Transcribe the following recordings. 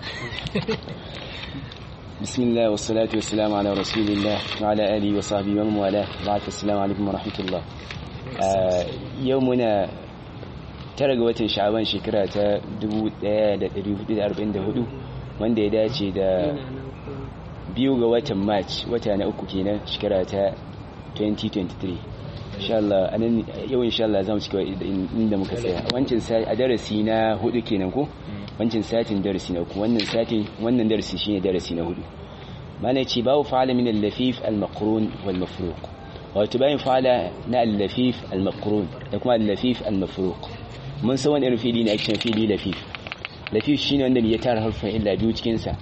بسم الله والصلاة والسلام على رسول الله وعلى آله وصحبه ومن والاه بعد السلام عليكم ورحمة الله يومنا tara ga watan sha'aban shekara ta 1444 wanda ya dace da biyu ga watan march wata na uku kenan shekara ta 2023 insha Allah anan yau insha Allah zamu cika inda muka tsaya wancan sai a darasi na hudu kenan ko wancan satin darasi na uku wannan satin wannan darasi shine darasi na hudu mana ce babu fa'ala min al-lafif al-maqrun wal mafruq wato bayan fa'ala na al-lafif al-maqrun da kuma al-lafif al-mafruq mun san wani irin fili ne ake fili lafif lafif shine wanda ya tara harfan illa biyu cikin sa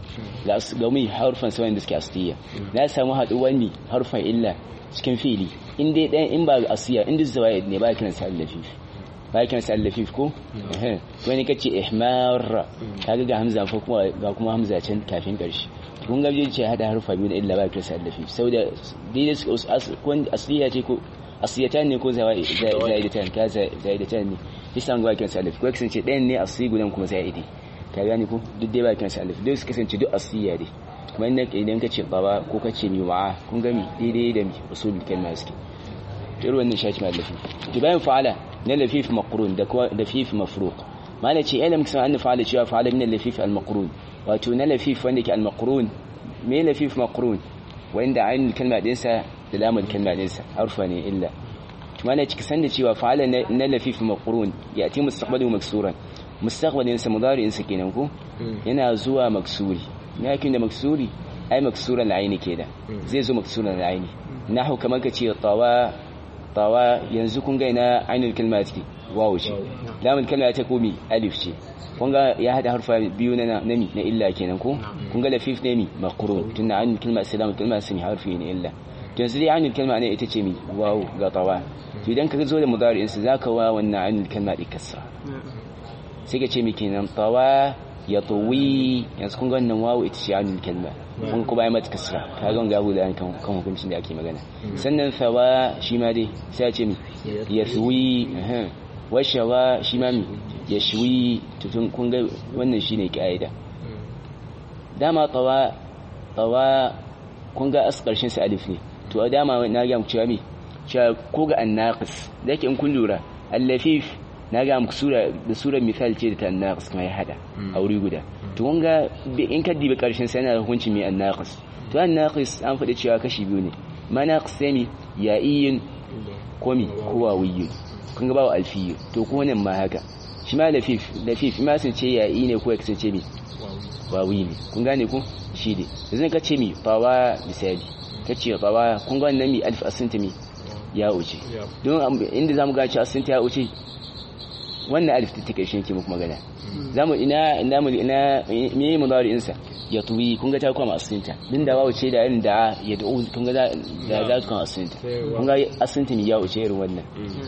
ga mu harfan sa wanda suke asliya na samu haduwar mi harfan illa cikin fili in dai dan in ba asiya in duk zawaid ne ba kiran sa lafif ba kiran sa lafif ko eh wani kace ihmar kaga ga hamza fa kuma ga kuma hamza can kafin karshe kun ga ce hada harfa biyu da illa ba kiran sa lafif saboda dai ko asliya ce ko asiyatan ne ko zaidatan ka zaidatan ne isan ga kiran alif ko kasance ɗayan ne asli gudan kuma zaidi ka gani ko duk dai ba kiran alif duk su kasance duk asiya dai kuma inda idan ka ce baba ko ka ce mi wa'a kun ga mi daidai da mi usul kalma suke to irin wannan shaki mai lafi to bayan fa'ala na lafif maqrun da kuma lafif mafruq mana ce ilm kisan an fa'ala cewa fa'ala min lafif al maqrun wato na lafif wanda ke al maqrun me lafif maqrun wanda ayin kalma dinsa da lamar kalma dinsa harfa ne illa mana ciki sanda cewa fa'ala na lafif maqrun ya ati mustaqbalu maksuran mustaqbalin sa mudari'in sa kenan ko yana zuwa maksuri lakin da maksuri ai maksuran al'aini kenan zai zo maksuran al'aini nahu kamar ka ce tawa tawa yanzu kun ga ina ainul kalma take wawu ce lamul kalma ta komi alif ce kun ga ya hada harfa biyu na nami na illa kenan ko kun ga lafif ne mi maqrun tunna ainul kalma salamul kalma sun harfi ne illa yanzu dai ainul kalma ne ita ce mi wawu ga tawa to idan ka zo da mudari'in sa zaka wa wannan ainul kalma di kasra sai ka ce mi kenan tawa ya tawi yanzu kun ga wannan wawu ita ce ainul kalma kun kuma yi mata kasra ka ga ga guda kan kan hukuncin da ake magana sannan sawa shi ma dai sai ya ce mi ya suwi wa shawa shi ma mi ya shuwi tutun kun ga wannan shine kaida dama tawa tawa kun ga as karshen sa alif ne to a dama na ga muku cewa mi cewa ko ga annaqis da yake in kun lura allafif na ga muku sura da surar misal ce da ta annaqis kuma ya hada a wuri guda to kun ga in ka dibi karshen sa yana da hukunci mai annaqis to annaqis an faɗi cewa kashi biyu ne manaqis sai mi ya'iyin ko mi ko wawiyyin kun ga bawo alfiyyu to ko nan ma haka shi ma lafif lafif ma sun ce ya'i ne ko ya kasance mi wawi ne kun gane ko shi ne yanzu ka ce mi fawa misali ta ce fawa kun ga wannan mi alif asinta mi ya wuce don inda zamu ga cewa asinta ya wuce wannan alif ta take shi ke muku magana zamu ina ina mu ina me mudari insa ya tuwi kun ga ta kuma asinta din da wawu ce da irin da ya da'u kun ga da za ta kuma asinta kun ga asinta mi ya wuce irin wannan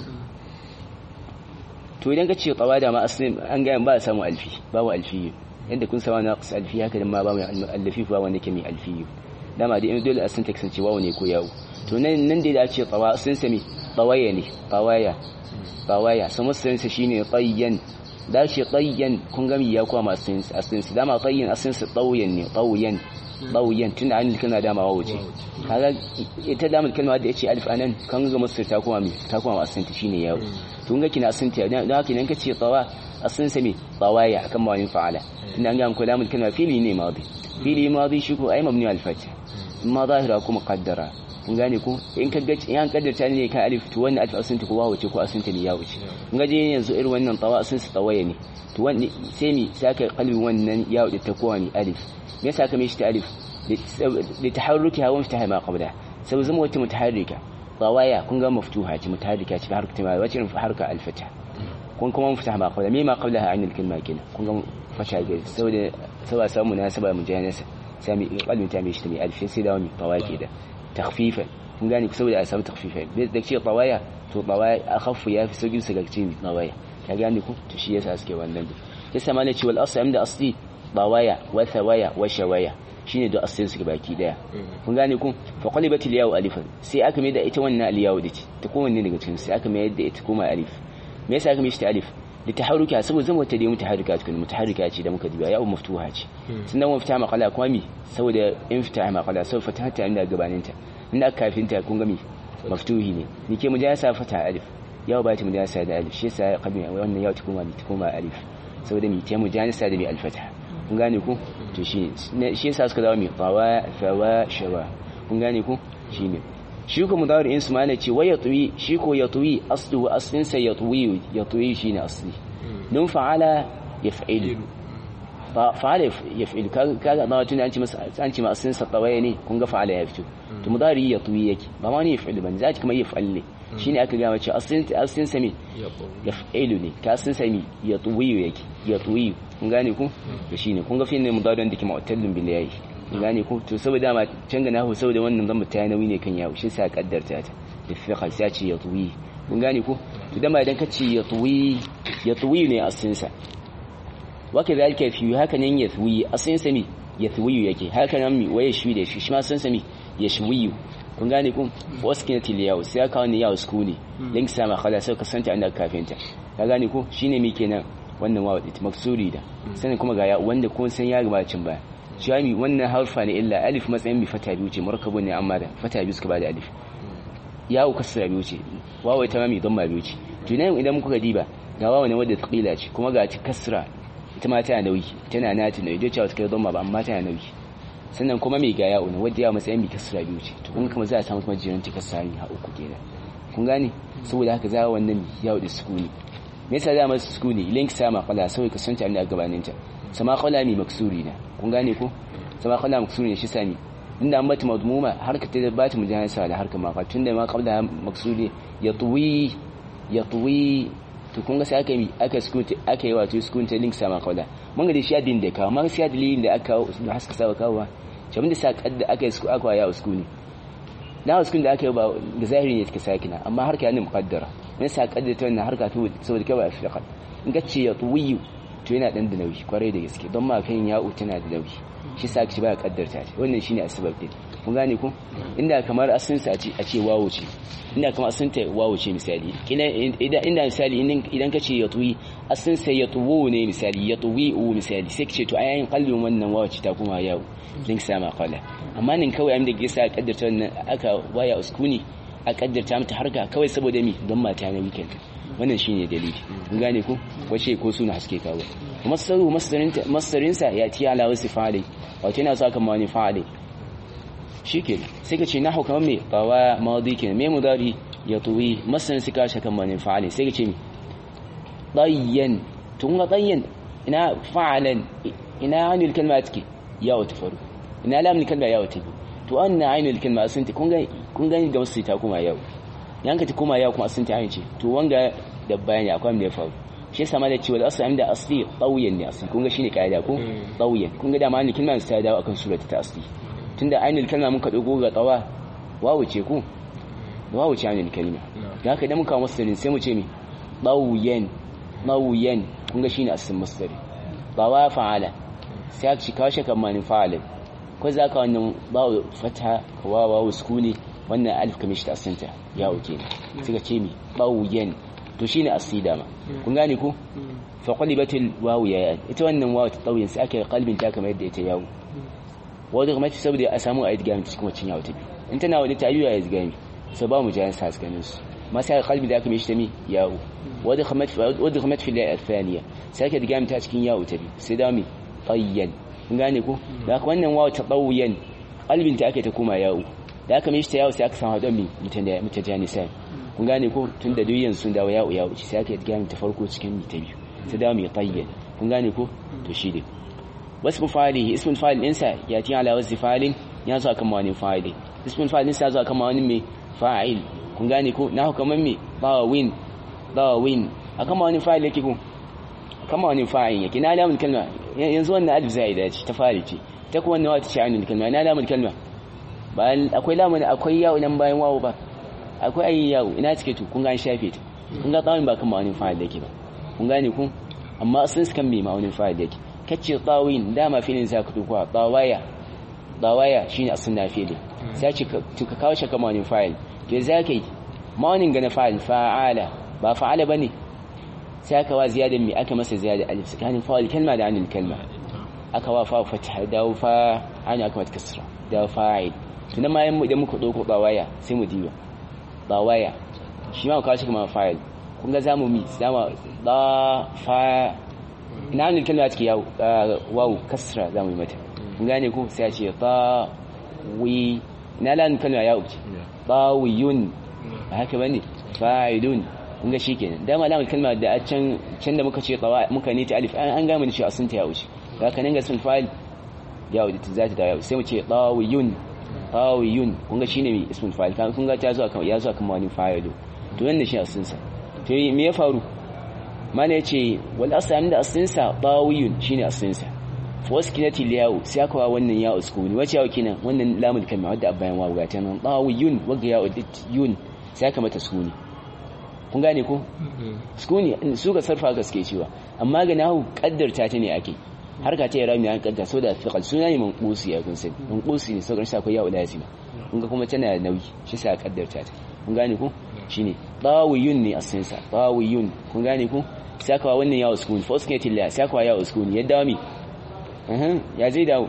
to idan ka ce qawa da ma asin an ga ba samu alfi babu alfi yadda kun sama naqis alfi haka dan ma ba mu alfi ba wanda ke mai alfi dama dai dole asin ta kasance wawu ne ko yawo to nan nan dai da ce qawa asin sa me qawaya ne qawaya qawaya sama sun sa shine tayyan da shi tayyan kun ga ya kuma asin asin sa dama tayyan asin sa tawyan ne tawyan tawyan tunda an kana dama wawu ce kaga ita dama kalma da yace alif anan kan ga musu ta kuma me ta kuma asin ta shine yawo to ga kina asin ta dan haka idan kace tawa asin sa me tawaya akan mawani fa'ala tunda an ga muku lamul kalma fili ne madi fili madi shi ko ai mabni al fath amma zahira kuma qaddara kun gane ko in ka ga in kaddarta ne kan alif to wannan alif asin ta ko wawo ce ko asin ta ne ya wuce kun ga je yanzu irin wannan tawa asin sa tawaya ne to wani sai mi saka kalbi wannan ya wuce ta kowa ne alif me yasa ka mishi ta alif li taharrukiha wa miftaha ma qabla saboda zama wata mutaharrika tawaya kun ga maftuha ce mutaharrika ce harka ta wace irin harka al-fatha kun kuma miftaha ma qabla me ma qablaha an al-kalma kenan kun ga fasha ga saboda saboda samu munasaba mujanasa sai mi qalbin ta mishi ta mi alif sai da wani tawaya ke da takhfifan kun gane saboda a samu takhfifan da ce tawaya to tawaya akhaffu ya fi sauki su ga cikin tawaya ka gane ku to shi yasa suke wannan yasa ma ne ce wal asl da asli tawaya wa thawaya wa shawaya shine da asalin su baki daya kun gane ku fa qalibat al yaw alifan sai aka mai da ita wannan al yaw dace ta kowanne daga cikin sai aka mai da ita kuma alif me yasa aka mai shi alif da taharuka saboda zama ta da mutaharrika tukun mutaharrika ce da muka duba ya maftuha ce sannan wa fita maqala kuma mi saboda in fita maqala saboda fata ta inda gabaninta inda aka kafinta kun ga mi maftuhi ne ni ke mujasa fata alif yau ba ta mujasa da alif shi yasa qabli wannan yau ta koma ta koma alif saboda mi ta mujasa da mi alfata kun gane ku to shi shi yasa suka dawo mi fawa fawa shawa kun gane ku shine shi ko mudari in su mana ce wa yatwi shi ko yatwi aslu aslin sa yatwi yatwi shine asli don fa'ala yaf'il fa'ala yaf'il kaga da tun an ci masa an ci ma aslin sa tawaya ne kun ga fa'ala ya fito to mudari yatwi yake ba ma ne yaf'il ban zaki kuma yaf'al ne shine aka ga mace aslin aslin sa me yaf'ilu ne ka aslin sa me yatwi yake yatwi kun gane ku to shine kun ga fi ne mudari da ke mu'tallin bil yayi gane ko to saboda ma can gana hu saboda wannan zan ta nauyi ne kan yawo shi sa kaddarta ta da fiqa sai ce ya tuwi kun gane ko to dama idan ka ce ya tuwi ya tuwi ne asin sa waka zalika fi haka nan ya tuwi asin sa mi ya tuwi yake haka nan mi waye shi da shi shi ma san sa mi ya shwiyu kun gane ko waskinatil yawo sai aka wani yawo skuli link sama khala sai ka santa inda kafinta ka gane ko shine mi kenan wannan wawo ita maksuri da sanin kuma ga wanda kun san ya gabacin baya shami wannan harfa ne illa alif matsayin bi fata biyu ce markabu ne amma da fata biyu suka bada alif yawo kasra biyu ce wawo ita ma mai don biyu ce to nan idan muka diba ga wawo ne wadda taqila ce kuma ga ta kasra ita ma tana nauyi tana nata nauyi cewa ta kai don ba amma tana nauyi sannan kuma mai ga yawo ne wadda yawo matsayin bi kasra biyu ce to kun kuma za a samu kuma jiran ta kasra ne ha uku kenan kun gane saboda haka za wannan yawo da sukuni me yasa za masa sukuni link sama kala sai ka santa inda gabanin ta sama kala mi maksuri na kun gane ko sama kala maksuri ne shi sami inda an bata madmuma harka ta bata mujahansa da harka ma tunda ma qabla maksuri ya tuwi ya tuwi to kun ga sai aka yi aka skunta aka yi wato skunta link sama kala mun ga da shi adin da kawo amma sai dalilin da aka da haska saba kawo jami'in da sa kadda aka yi aka ya uskuni na uskuni da aka yi ba da zahiri ne take sakina amma harka yana muqaddara ne sa kadda ta wannan harka to saboda kai ba fiqa in ga ce ya tuwi to yana dan da nauyi kwarai da gaske don ma kan ya'u tana da nauyi shi sa ki baya kaddarta ta wannan shine asbab din kun gane ko inda kamar asin sa a ce wawo ce inda kamar asin ta wawo ce misali idan inda misali idan ka ce yatwi asin sa yatwu ne misali yatwi u misali sai ki ce to ayayin kallon wannan wawo ce ta kuma yawo din sama qala amma nin kawai an da ke sa kaddarta wannan aka waya uskuni a kaddarta mata harka kawai saboda mi don mata na weekend wannan shine dalili kun gane ku wace ko suna haske kawo masaru masarin sa ya ti ala wasu fa'ali wato yana so kan mani fa'ali shike sai ka ce na hukama me bawa madi kenan me mudari ya tuwi masarin su ka shakan mani fa'ali sai ka ce mi dayyan tun ga dayyan ina fa'alan ina anil kalma take ya wata faru ina lamun kalma ya wata to anna ainul kalma sun ta kun ga kun gani da wasu ta kuma yau yanka ta kuma yau kuma sun ta ce to wanga da bayani akwai me ya faru shi yasa ma da cewa asali inda asli tsawiyan ne asli kun ga shine kaida ko tsawiyan kun ga da ma ni kalma ta dawo akan surata ta asli tunda ainul kalma muka dogo ga tsawa wawu ce ku wawu ce ainul kalma da haka idan muka masarin sai mu ce mi tsawiyan tsawiyan kun ga shine aslin masdari tsawa fa'ala sai aka shi kawo shi kan mani fa'ala ko za ka wannan bawu fata ka wawa sukuni wannan alif kamar shi ta asinta ya oke ne suka ce mi ɓawuyen to shine asida ma kun gane ku fa qalibatil wawu ya ita wannan wawu ta tsawiyin sai aka kalbin ta kamar yadda ita yawo wadda kuma saboda a samu ayat gami cikin wacin yawo ta biyu in tana wadda ta yi ayat gami sai ba mu jayan sa ganin su ma sai kalbin da aka mai shi ta mi yawo wadda kuma fi la athaniya sai aka gami ta cikin yawo ta biyu sai da mi tayyan kun gane ku da haka wannan wawu ta tsawiyin kalbin ta aka ta koma yawo da aka mishi ta yawo sai aka samu haɗon mi mutajanisan kun gane ko tun da duyan sun dawo yawo yawo sai aka yi gami ta farko cikin mi ta biyu sai dawo mai tayyan kun gane ko to shi ne wasu fa'ali ismin fa'il ɗinsa ya tiya ala wasu fa'ilin ya zo akan wani fa'ili ismin fa'il ɗinsa ya zo akan wani mai fa'il kun gane ko na hukamar mai bawa win bawa win akan wani fa'il yake ko kama wani fa'il yake na alamun kalma yanzu wannan alif zai dace ta fa'il ce ta kuma wannan wata ce ainul kalma na alamun kalma bayan akwai lamun akwai yawo nan bayan wawo ba akwai ayi yawo ina cike to kun ga an shafe ta kun ga tsawon ba kan ma'aunin fa'il yake ba kun gane ku amma sun kan mai ma'aunin fa'il yake kace tsawin dama filin za ka tukuwa tsawaya tsawaya shine asin na fili sai ce to ka kawo shi kan ma'aunin fa'il to za ka yi ma'aunin ga na fa'il fa'ala ba fa'ala bane sai aka wa ziyada mai aka masa ziyada alif tsakanin fa'il kalma da anil kalma aka wa fa fatha dawo fa ana aka mata kasra dawo fa'il tunan ma idan muka dauko bawaya sai mu diba bawaya shi ma kawo shi kuma fa'il kun ga zamu mi zamu da fa ina anil kalma take yawo wawu kasra zamu yi mata kun gane ko sai a ce ta wi ina lan kalma yawo ce tawiyun ba haka bane fa'ilun kun ga shikenan dama lamun kalma da a can can da muka ce tawa muka ne ta alif an ga mun shi asun ta ya wuce haka nan ga sun fa'il ya wuce za ta dawo sai mu ce tawiyun tawiyun kun ga shine mai ismul fa'il kan kun ga ta zo kan ya zo kan wani fa'ilu to wannan shi asun sa to me ya faru mana yace wal asam da asun sa tawiyun shine asun sa waskinati liyawu sai aka wa wannan ya uskuni wace yawo kenan wannan lamul kalma wadda abayan wawu ga tanan tawiyun waga ya yun sai aka mata sukuni kun gane ko sukuni su ga sarfa gaske cewa amma ga nahu kaddarta ta ne ake harka ta yara mai an kaddar so da fiqal suna ne manqusi ya kun sani manqusi ne sauran sa akwai yawo lazima kun ga kuma tana da nauyi shi sa kaddarta ta kun gane ko shine tawiyun ne asin sa tawiyun kun gane ko sai aka wa wannan ya uskuni fa uskinati liya sai aka wa ya uskuni yadda mi ya zai dawo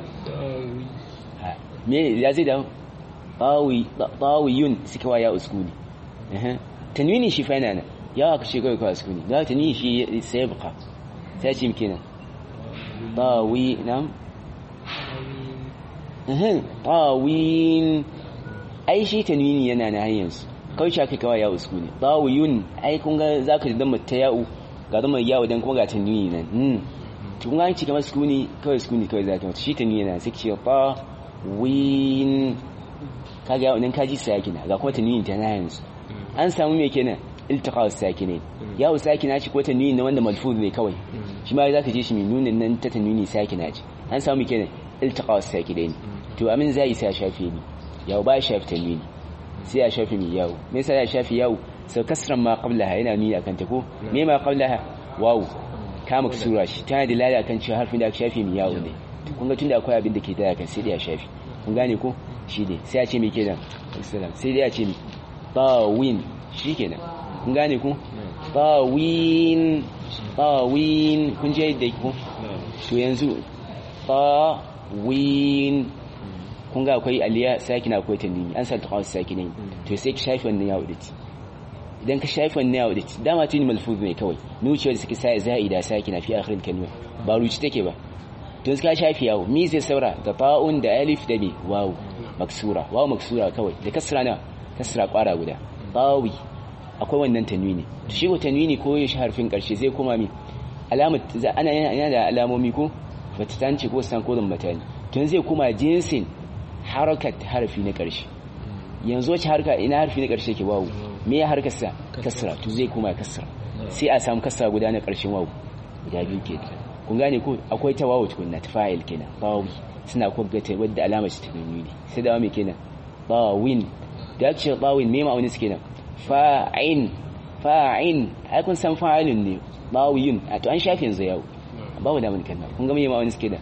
me ya zai dawo tawiyun suka wa ya uskuni tanwini shi fa yana ya aka ce kawai kawai uskuni da tanwini shi sai buka sai ce miki nan tawi nam tawin ai shi tanwini yana na hanyarsu kawai shi aka kawai ya uskuni tawiyun ai kun ga za ka zama ta ya'u ga zama ya'u don kuma ga tanwini nan tun an ci kamar sukuni kawai sukuni kawai za ta mata shi ta niyana sai ce ba win kaga yawon ka ji sakina ga kuma ta niyin ta na yanzu an samu me kenan iltiqa sakine yawo sakina ce ko ta niyin na wanda malfuz ne kawai shi ma zaka je shi mai nunin nan ta tanwini sakina ce an samu me kenan iltiqa sakine ne to amin zai sai shafi ni yawo ba shafi tanwini sai ya shafi mi yawo me yasa ya shafi yawo sau kasran ma qablaha yana nuni akan ta ko me ma qablaha wawu kama sura shi tana da lada kan cewa harfin da aka shafe mai yawo ne kun ga tunda akwai abin da ke taya kan sai da ya shafe kun gane ko shi ne sai ya ce mai kenan assalam sai da ya ce mai tawin shi kenan kun gane ko tawin tawin kun je da ku to yanzu tawin kun ga akwai aliya sakina akwai tanwini an sa taqawas sakinin to sai ki shafe wannan yawo da idan ka shafi wannan yawo da dama tuni malfuz ne kawai nuciyar da suke sa za'ida sakina fi akhir kalma ba ruci take ba to ka shafi yawo mi zai saura da ta'un da alif da bi wawu maksura wawu maksura kawai da kasra na kasra kwara guda tawi akwai wannan tanwini to shi ko tanwini ko ya harfin karshe zai koma mi alamat ana yana da alamomi ko fatatanci ko san ko matani to zai koma jinsin harakat harfi na karshe yanzu wace harka ina harfi na karshe ke wawu me ya harkarsa kasra to zai kuma kasra sai a samu kasra guda na ƙarshen wawu guda biyu ke kun gane ko akwai ta wawu tukunna ta fa'il kenan bawi suna kwaggata wadda alama ce ta nuni sai da me kenan bawin da ake cewa bawin me ma'aunin su kenan fa'in fa'in ai kun san fa'ilun ne bawiyun a to an shafe yanzu yawo bawu da mun kenan kun ga me ma'aunin su kenan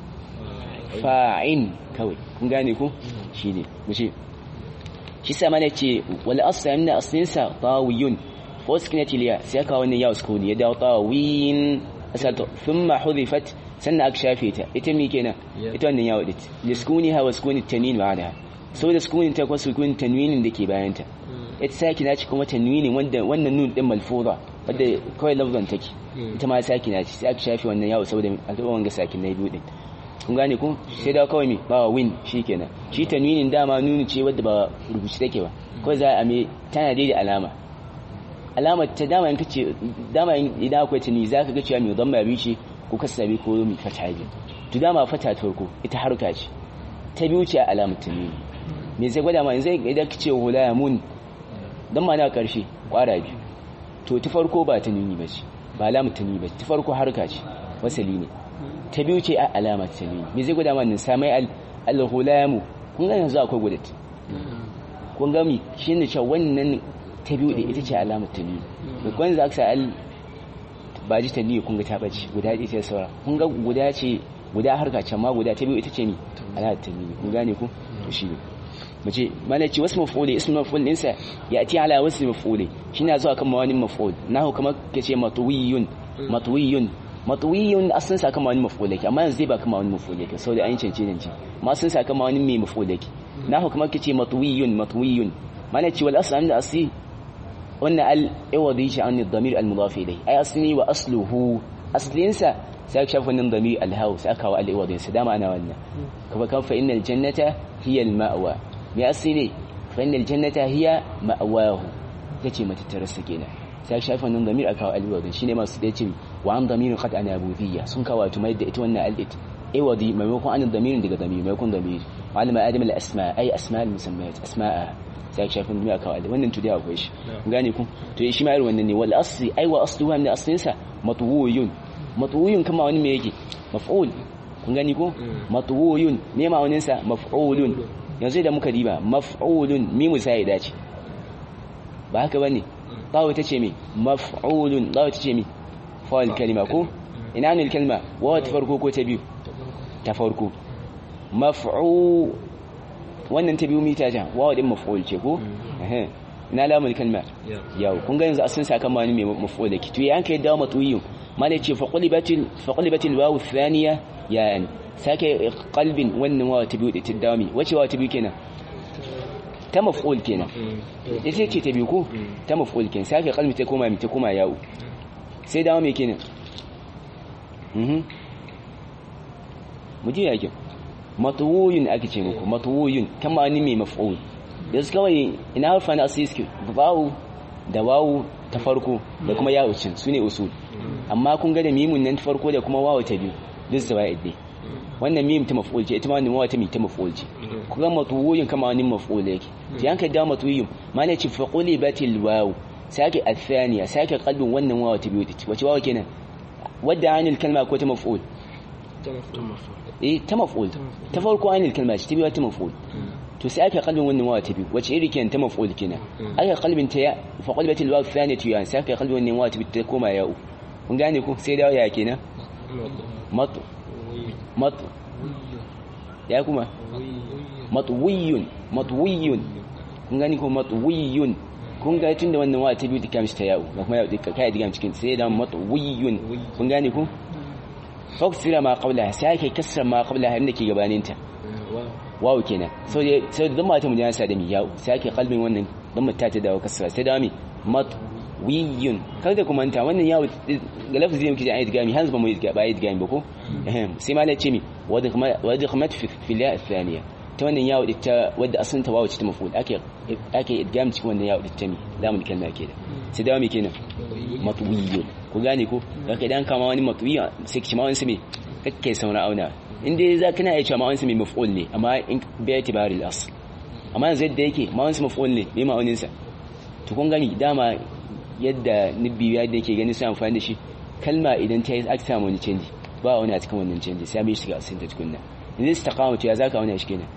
fa'in kawai kun gane ko shine mu ce shi sa mana ce wal asla min aslinsa tawiyun fa uskinat liya sai ka wannan ya uskuni ya dawo tawin asalto thumma hudifat sannan aka shafe ta ita mi kenan ita wannan ya wadit liskuni ha waskuni tanin ma'ana saboda sukunin ta ko sukunin tanwinin da ke bayan ta ita sakina ce kuma tanwinin wanda wannan nun din malfuza wanda kawai lafzan take ita ma sakina ce sai aka shafe wannan yawo saboda al'umma wanga sakin na biyu din kun gane ku sai da kawai mi ba win shikenan shi tanwinin dama nuni ce wadda ba rubuci take ba kawai za a me tana da alama alama ta dama in kace dama idan akwai tani zaka ga cewa mai dhamma bi ce ko kasabi ko mi fata bi to dama fata ta farko ita harka ce ta biyu ce alamar tanwini me zai gwada ma zai idan kace hulamun dan ma na karshe kwara biyu to ta farko ba tanwini ba ce ba alamar tanwini ba ta farko harka ce wasali ne ta biyu ce a alamar tanwini me zai gwada mana samai al-hulamu kun ga yanzu akwai gudat kun ga mi shine cewa wannan ta biyu da ita ce alamar tanwini da kun za ka sa al ba ji tanwini kun ga ta bace guda ita ce saura kun ga guda ce guda harka can ma guda ta biyu ita ce mi alamar tanwini kun gane ku to shi ne mace mana ce wasu mafuli ismu maful ɗinsa ya ati ala wasu mafuli shi na zuwa kan mawanin maful nahu kamar ka ce matuwiyun matwiyun matwiyun asalin sa kama wani maf'ul yake amma yanzu zai ba kama wani maf'ul yake saboda an cance ne ma asalin sa kama wani mai maf'ul yake na hukumar kace matwiyun matwiyun mana ce wal asl da asli wannan al iwadi shi an damir al mudaf ilay ay asli wa asluhu aslin sa sai ka shafa wannan damir al haw sai aka wa al iwadi sa dama ana wannan kuma kan fa innal jannata hiya al ma'wa me asli fa innal jannata hiya ma'wahu tace mata tarasa kenan sai ka shafa wannan damir aka wa al iwadi shine masu da ce wa an damirin qad ana budiyya sun kawo tumai da ita wannan al it iwadi maimakon an damirin daga damir maimakon damir معلم آدم الأسماء أي أسماء المسميات أسماء sai ka shafi duniya kawai wannan tudi akwai shi gane ku to shi ma irin wannan ne wal asli ai wa asluha min aslin sa matwuyun matwuyun kama wani me yake maf'ul kun gani ko matwuyun ne ma wani sa maf'ulun yanzu da muka diba maf'ulun mimu sai ya dace ba haka bane tawo tace me maf'ulun tawo tace me fa'al kalima ko ina ne kalma wa ta farko ko ta biyu ta farko maf'u wannan ta biyu mita jan wawa din maf'ul ce ko eh ina lamul kalma yau kun ga yanzu asin sakan mani mai maf'ul ki to yanka yadda matuyu mala ce fa qulibatil fa qulibatil wawu thaniya yan sake qalbin wannan wawa ta biyu ta dami wace wawa ta biyu kenan ta maf'ul kenan ita ce ta biyu ko ta maf'ul kenan sake qalbi ta koma ta koma yawo sai dawo me kenan mhm mu ji yake matuwuyun ake ce muku matuwuyun kama ni mai maf'ul da su kawai ina harfa na asiski bawu da wawu ta farko da kuma yawo cin su ne usul amma kun ga da mimun nan ta farko da kuma wawu ta biyu duk zaba idde wannan mim ta maf'ul ce ita ma wannan wawu ta mi ta maf'ul ce kuma matuwuyun kama wani maf'ul yake to yanka da matuwuyun ma ne ce fa qulibatil wawu sake athaniya sake qalbin wannan wawu ta biyu wace wawu kenan wadda anil kalma ko ta maf'ul eh ta maf'ul ta farko anil kalma ce ta biyu ta maf'ul to sai aka kalbin wannan wawa ta biyu wace iri kenan ta maf'ul kenan aka kalbin ta ya fa qalbatil waw thaniyatu ya sai aka kalbin wannan wawa ta biyu ta koma ya'u kun gane ku sai dawo ya kenan mat mat ya kuma matwiyun matwiyun kun gane ko matwiyun kun ga tunda wannan wawa ta biyu ta kamshi ta ya'u ga kuma ya'u ka kai diga cikin sai da matwiyun kun gane ku faksira ma qablaha sai ake kasra ma qablaha inda ke gabaninta wawu kenan so dai sai da mata mu yana sa da mi yawo sai ake kalbin wannan dan mata ta dawo kasra sai da mi mat wiyun kar da kuma ta wannan yawo ga lafzi yake da ayat gami hanzu ba mu yi ba ayat gami ba ko sai ma ce mi wadda wadda khamat fi fil ya thaniya ta wannan yawo ita wadda asalin ta wawu ce ta maful ake ake idgam cikin wannan yawo ita mi zamu kalma ke da sai da mi kenan matwiyun ku gane ko kaka idan kama wani matwiya sai ki ma wani me kake sauna auna inda za ka na iya cewa ma'awansa mai maf'ul ne amma in bai tibari al amma yanzu yadda yake ma'awansa maf'ul ne mai ma'auninsa to kun gani dama yadda nibbi yadda yake gani sai amfani da shi kalma idan ta yi aka samu wani canji ba wani a cikin wannan canji sai mai shiga asin ta tukunna yanzu istiqama to ya zaka wani shi kenan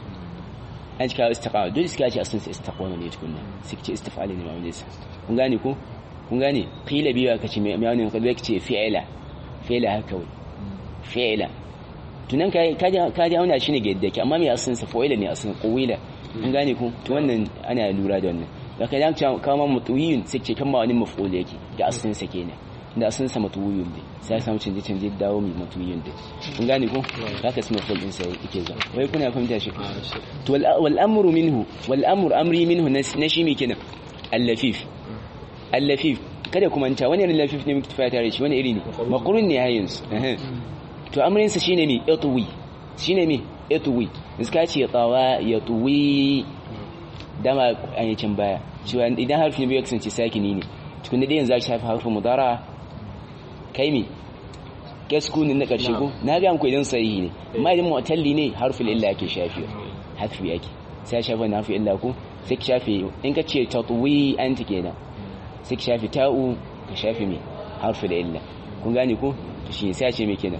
an cika istiqama dole suka ce asin sai istiqama ne tukunna sai ce istifali ne ma'auninsa kun gane ko kun gane qila biya kace mai ma'aunin ka ce fi'ila fi'ila haka wai fi'ila tunan ka ji auna shi ne ga yadda ke amma mai asin sa fa'ila ne asin qawila kun gane ku to wannan ana lura da wannan da kai dan kawo mutuyun sai ce kan ma wani maf'ul yake da asin sa kenan da asin sa mutuyun ne sai samu canje canje dawo mai mutuyun din kun gane ku haka su maf'ul din sai yake zuwa wai kuna fahimta shi to wal amru minhu wal amru amri minhu na shi me kenan al-lafif al-lafif kada ku manta wani irin lafif ne muke tafiya tare shi wani iri ne maqrun ne yayin su to amrinsa shine me yatwi shine me yatwi iska ce tsawa yatwi dama an yi can baya cewa idan harfin bai kasance sakini ne tukun da yanzu zaki shafi harfin mudara kai me gaskunin na karshe ko na ga ku idan sahihi ne amma idan mu'talli ne harfin illa yake shafi harfi yake sai shafa na harfin illa ko sai ki shafe in ka ce tatwi anti kenan sai ki shafe ta'u ka shafe me harfin illa kun gane ko to shi sai ce me kenan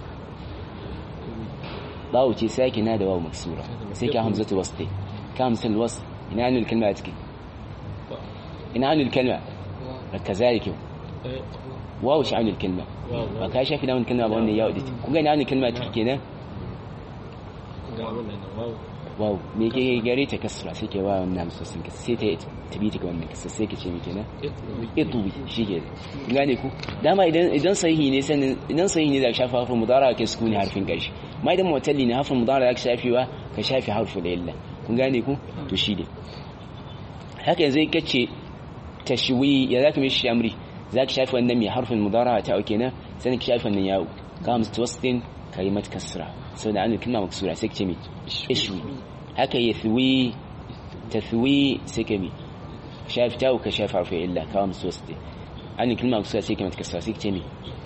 باو تي ساكن هذا واو مكسورة سيكا همزة وسطي كهمزة الوسط إن عن الكلمة تكي إن عن الكلمة كذلك واو عن الكلمة وكاي شايف إن الكلمة بقولنا يا وديت كون عن الكلمة تكي كده wow me ke gare ta kasra sai ke wa wannan sosin ka sai ta tabi ta wannan kasra sai ka ce me kenan itwi shige gane ku dama idan idan sahihi ne sanin idan sahihi ne da shafa harfin mudara ke sukuni harfin karshe ma idan mutalli ne harfin mudara da ka shafewa ka shafe harfin illa kun gane ku to shi ne haka yanzu kace tashwi ya zaka mishi amri zaka shafe wannan mai harfin mudara ta auke nan sai ka shafe wannan yawo ka mustawastin kalimat kasra saboda an kalma maksura sai ka ce mi ishwi haka yathwi tathwi sai ka mi shafe ta ka shafe harfin illa ka mustawastin an kalma maksura sai ka mata kasra sai ka ce mi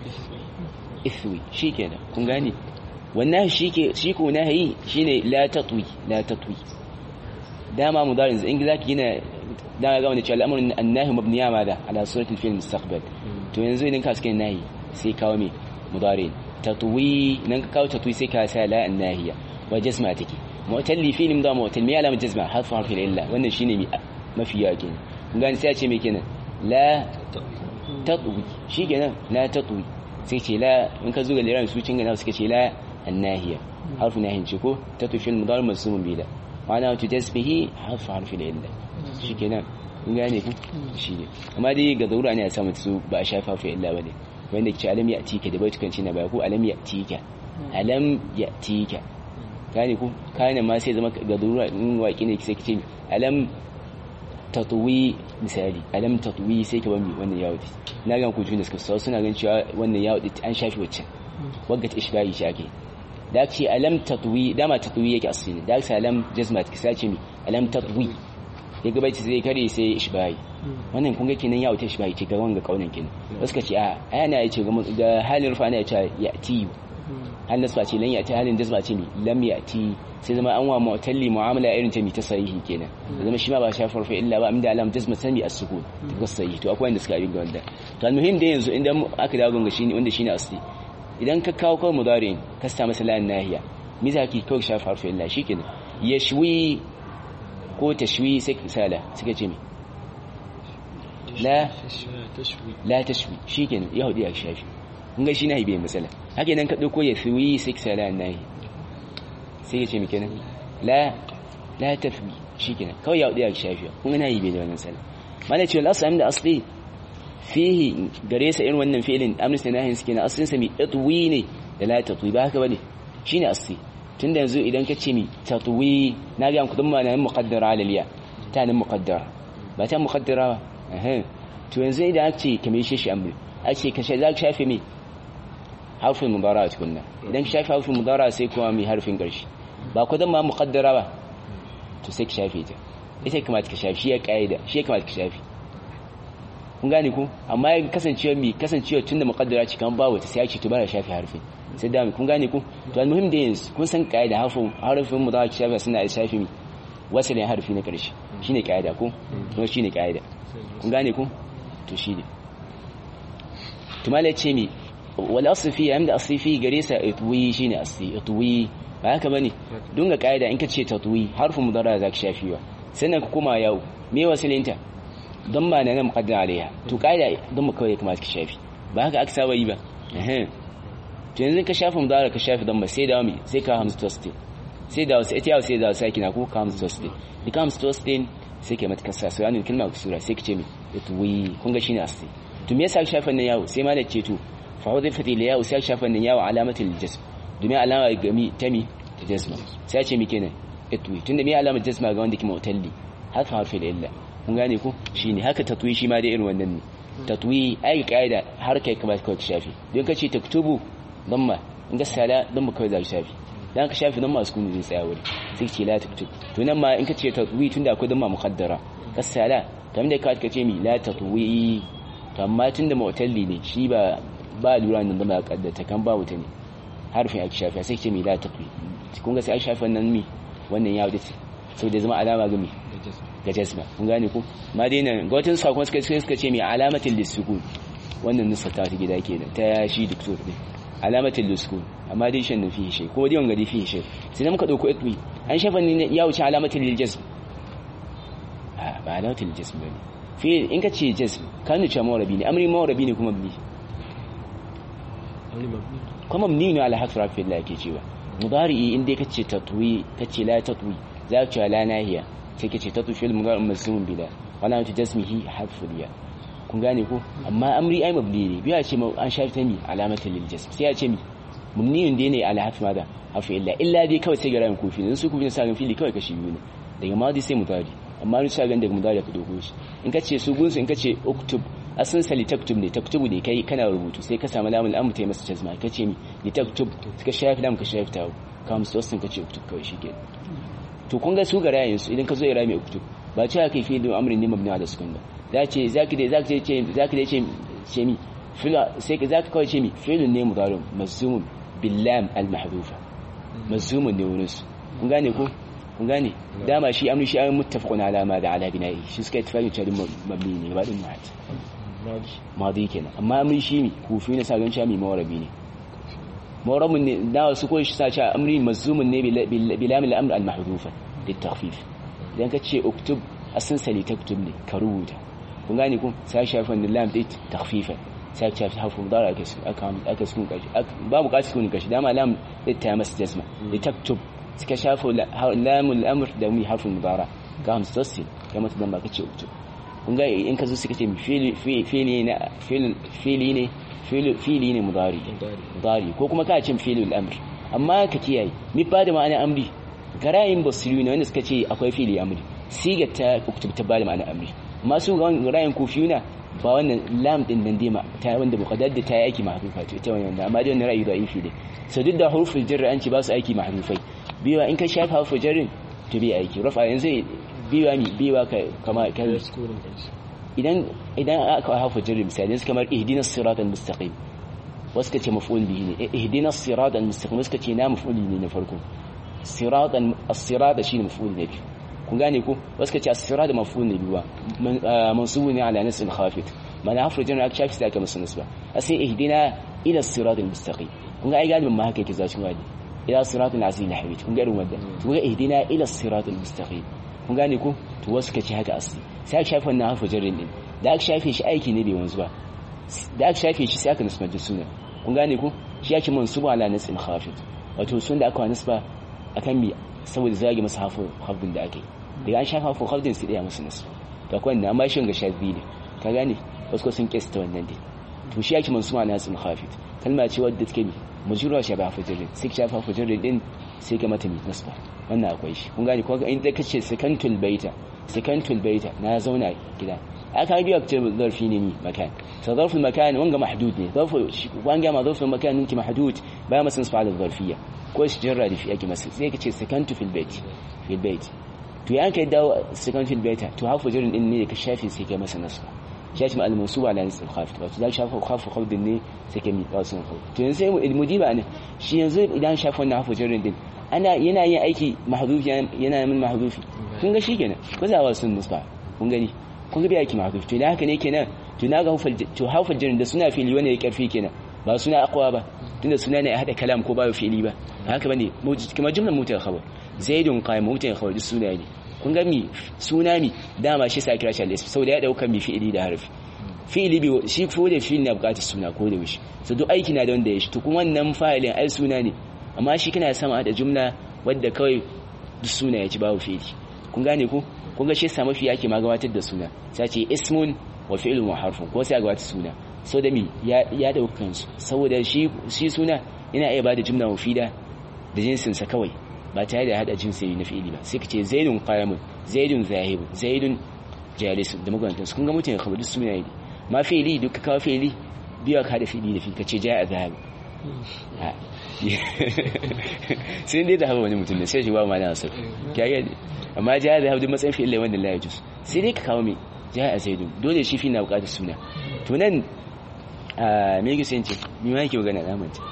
ithwi shikenan kun gane wannan shike shi ko nahi shine la tatwi la tatwi dama mudarin in zaki gina da ga wani cewa al'amarin annahi mabniya ma da ala suratul fil mustaqbal to yanzu idan ka suke nahi sai kawo me mudari tatwi nan ka kawo tatwi sai ka sa la annahiya wa jazma take mu'talli fil mudari mu'tal me alamat jazma harfu harfi illa wannan shine mi mafi yawa kenan kun gani sai a ce me kenan la tatwi shi kenan la tatwi sai ce la in ka zo ga liran su cin gana suka ce la annahiya harfu nahin ce ko tatwi fil mudari masum bi da ma'ana wata tasbihi harfu harfi illa shi kenan kun gane ku shi ne amma dai ga zaura ne a samu su ba a shafa fa illa bane wanda ke alam ya tika da baitukan ci na baya ko alam ya tika alam ya tika gane ku kana ma sai zama ga zaura in waki ne sai kace alam tatwi misali alam tatwi sai ka bami wannan yawo na ga ku juna suka so suna ganin cewa wannan yawo an shafi wacce wagga ta ishbahi shi ake da ce alam tatwi dama tatwi yake asini da ce alam jazmat kisa ce mi alam tatwi ya gaba ce zai kare sai ishbahi wannan kun ga kenan ya wuce ishbahi ce ga wanga kaunan kenan wasu ka ce a ayana ya ce ga halin rufa ne ya ce ya ti halin nasba ce lan ya ti halin jazma ce mi lam ya ti sai zama an wa mu'talli mu'amala irin ta mi ta sahihi kenan zama shi ma ba shafar fa illa ba inda alam jazma sami as-sukun ta sahihi to akwai wanda suka yi ga wanda to almuhim dai yanzu idan aka dawo ga shine wanda shine asli idan ka kawo kawai mudari ka sa masa lan nahiya mi za ki kawai shafar fa illa shikenan yashwi ko tashwi sai kisala suka ce mi la la tashwi shikenan ya hudu ya shafi kun ga shi nahi bai matsala haka idan ka dauko ya fiwi sai kisala nahi sai ya ce mi kenan la la tafwi shikenan kawai ya hudu ya shafi kun ga nahi bai da wannan sala mana ce Allah sami da asli fihi gare sa irin wannan fi'ilin amnis nahin suke na aslin sa mi atwi ne da la tatwi ba haka bane shine asli tunda yanzu idan ka ce mi tatwi na ga kudin ma nan muqaddara alaliya ta nan muqaddara ba ta muqaddara ba eh to yanzu idan aka ce kamar shi shi amri a ce ka za ka shafe mi harfin mudara tukunna idan ka shafe harfin mudara sai kuma mi harfin karshe ba kudin ma muqaddara ba to sai ka shafe ta ita kamata ka shafe shi ya kaida shi ya kamata ka shafe kun gane ku amma ya kasancewa mi kasancewa tunda muqaddara ce kan babu ta sai ya ce to ba shafe harfin sai da kun gane ku to almuhim da yanzu kun san kaida harfin harfin mudari shafi suna da shafi mi wasalin harfi na karshe shine kaida ko kuma shine kaida kun gane ku to shine to mala ce mi wal asl fi amda asli fi gare sa itwi shine asli itwi ba haka bane dunga kaida in ka ce tatwi harfin mudari zaka shafi wa sannan ka koma yau me wasilinta don ba na nan muqaddara alaiha to kaida don mu kawai kamar ka shafi ba haka aka saba yi ba eh to yanzu ka shafa mudara ka shafi dan ba sai dawo mi sai ka hamsu toasting sai dawo sai ita yawo sai dawo sai kina ko ka hamsu toasting da ka hamsu toasting sai ka mata kasa sai an kalma ku sura sai ka ce mi yatwi kun ga shine asli to me yasa ka shafa nan yawo sai ma da ce to fa wadai fati la yawo sai ka shafa nan yawo alamatul jazm domin alama ga mi ta mi ta jazma sai ce mi kenan yatwi tunda me alamar jazma ga wanda ke mutalli harfa harfi da illa kun gane ko shine haka tatwi shi ma da irin wannan ne tatwi ai kaida har kai kamar ka shafi don ka ce taktubu damma in ga sala damma kawai za ka shafi dan ka shafi damma su kunu zai tsaya wuri sai ce la taktub to nan ma in ka ce tatwi tunda akwai damma muqaddara ka sala kamar da ka ce mi la tatwi to amma tunda mu'talli ne shi ba ba lura nan damma kaddata kan ba wuta ne harfin ake shafi sai ce mi la tatwi kun ga sai ai shafi wannan mi wannan ya wuce sau da zama alama ga mi ga jazma kun gane ko ma dai nan ga wata sakon suka suka ce mi alamatin lisukun wannan nusa ta ta gida kenan ta shi duk so ne alamatin luskun amma dai shan nufi shi ko dai wanga dai fi shi sai da muka dauko itwi an shafa ne ya wuce alamatin liljazm a ba alamatin liljazm bane fi in ka ce jazm ka nuna cewa mawarabi ne amri mawarabi ne kuma bi kuma mabni ne ala hasra fi Allah yake cewa mudari in dai kace tatwi kace la tatwi za ka ce la nahiya sai kace tatwi fil mudari mazmun bila wala ta jasmihi harfu ya kun gane ko amma amri ai mabni ne biya ce an shafi ta mi alamatin lil jasm sai ya ce mi mumniyun dai ne ala harfi maza harfi illa illa dai kawai sai ga rayin kufi ne su kufi sa fili kawai kashi biyu ne daga madi sai mudari amma ni sa gan daga mudari ka dogo shi in kace su gunsu in kace uktub asin sali taktub ne taktubu ne kai kana rubutu sai ka samu lamun al'amur ta yi masa jazma kace mi ni taktub ka shafi lam ka shafi tawo ka musu wasu ka ce uktub kawai shike to kun ga su ga rayin su idan ka zo ya rami uktub ba ce kai fi da amrin ne mabni ala sukun ba za ce zaki da zaki ce zaki da ce ce mi fila sai ka zaka kawai ce mi fi'lun ne mudari mazmumun billam al mahdufa mazmumun ne wurin su kun gane ko kun gane dama shi amri shi an muttafaqun ala ma da ala bina'i shi suka tafaki cewa mabni ne ba din mahat madi kenan amma amri shi mi kufi ne sa gan cewa mi mawarabi ne mawrabun ne da su ko shi sa cewa amri mazmumun ne bilam al amr al mahdufa lit takhfif idan ka ce uktub asin sali taktub ne ka rubuta kun gane kun sai shafin da lam dit takhfifa sai ka shafi harfu mudara aka aka aka sukun kashi ba buƙatar sukun kashi dama lam dit ta masa jazma li taktub suka shafa lamul amr da mi harfin mudara ga hamsu tassil kamar ta dan ba kace uktub kun ga in ka zo suka ce fili fili ne fili ne fili ne mudari mudari ko kuma ka ce fili al-amr amma ka kiyaye mi ba da ma'ana amri garayin basiru ne wanda suka ce akwai fili amri sigar ta uktub ta bada ma'ana amri masu garayin kufiyuna ba wannan lam din nan dima ta wanda muqaddad ta yi aiki mahrufa to ita wannan amma dai wannan ra'ayi da ifi ne so duk da huruful jar an ce ba su aiki mahrufai biwa in ka shafa huruful jarrin to bi aiki rafa yanzu biwa mi biwa ka kama kan idan idan aka huruful jarri misali kamar ihdinas siratal mustaqim wasu ka ce maf'ul bihi ne ihdinas siratal mustaqim wasu ka ce na maf'uli ne na farko siratan as-sirata shine maf'ul ne biyu kun gane ko wasu ka ce as-sirata maf'ul ne biyu mansubu ne ala nasl khafit mana hafu jana aka shafi sai aka masa nasba asai ihdina ila as-siratal mustaqim kun ga ai galibin ma haka yake zacin wadi ila siratal azim hamid kun ga irin wannan kun ga ihdina ila as-siratal mustaqim kun gane ko to wasu ka ce haka asli sai aka shafi wannan hafu jarrin din da aka shafe shi aiki ne bai wanzu ba da aka shafe shi sai aka nasba da suna kun gane ko shi yake mansubu ala nasl khafit wato sun da aka wa nasba akan mi saboda zage masa hafu hafdin da ake daga an shafa hafu hafdin sai daya musu nasu to akwai wannan amma shi ga shazi ne ka gane wasu ko sun kesta wannan dai to shi yake mansuwa na sun khafit kalma ce wadda take mi mujura shafa hafu jirrin sai shafa hafu jirrin din sai ka mata mi nasba wannan akwai shi kun gane ko in da kace sakantul baita sakantul baita na zauna gida aka biya ce zarfi ne mi makan so zarful makan wanga mahdud ne zarful wanga ma zarful makan ninki mahdud ba masan su fa'ala zarfiyya ko shi jarra da fi ake masa sai ka ce sakantu fil bait fil bait to ya kai dawo sakantu fil bait to hafu jirin din ne ka shafi sai kai masa nasba shafi al mansuba ala nasb khaf to za shafa khafu khaf din ne sai kai mi qasun khaf to yanzu sai mudiba ne shi yanzu idan shafa wannan hafu jirin din ana yana yin aiki mahdufi yana min mahdufi kun ga shikenan ko za wa sun nasba kun gani kun ga bai aiki mahdufi to idan haka ne kenan to na ga hafu to hafu jirin da suna fili wanda ya karfi kenan ba suna aqwa ba tunda suna ne a hada kalam ko ba fi'ili ba haka bane kuma jumlar mutar khabar zaidun qa'im mutar khabar duk suna ne kun ga mi suna mi dama shi sa kira shi al-ism saboda ya dauka mi fi'ili da harfi fi'ili bi shi ko da fi'ili na bukatar suna ko da wishi so duk aiki na da wanda ya shi to kuma wannan fa'ilin ai suna ne amma shi kana sama da jumla wadda kawai duk suna ya ci babu fi'ili kun gane ko kun ga shi sa mafi yake ma gabatar da suna sai ce ismun wa fi'lun wa harfun ko sai gabatar suna so da mi ya daukan su saboda shi suna yana iya bada jumla mufida da jinsinsa kawai ba tare da hada jinsi na fi'ili ba sai ka ce zaidun qayamun zaidun zahib zaidun jalis da magantan su kun ga mutane kawai duk suna ne ma fi'ili duk ka kawo fi'ili biya ka hada fi'ili da fi ka ce ja'a zahib sai dai zahaba wani mutum ne sai shi ba ma na asar kiyaye amma ja'a zahib duk matsayin fi'ili wanda la yajus sai dai ka kawo me ja'a zaidun dole shi fi na bukatar suna to nan a me yake sai ce ni ma yake magana na manta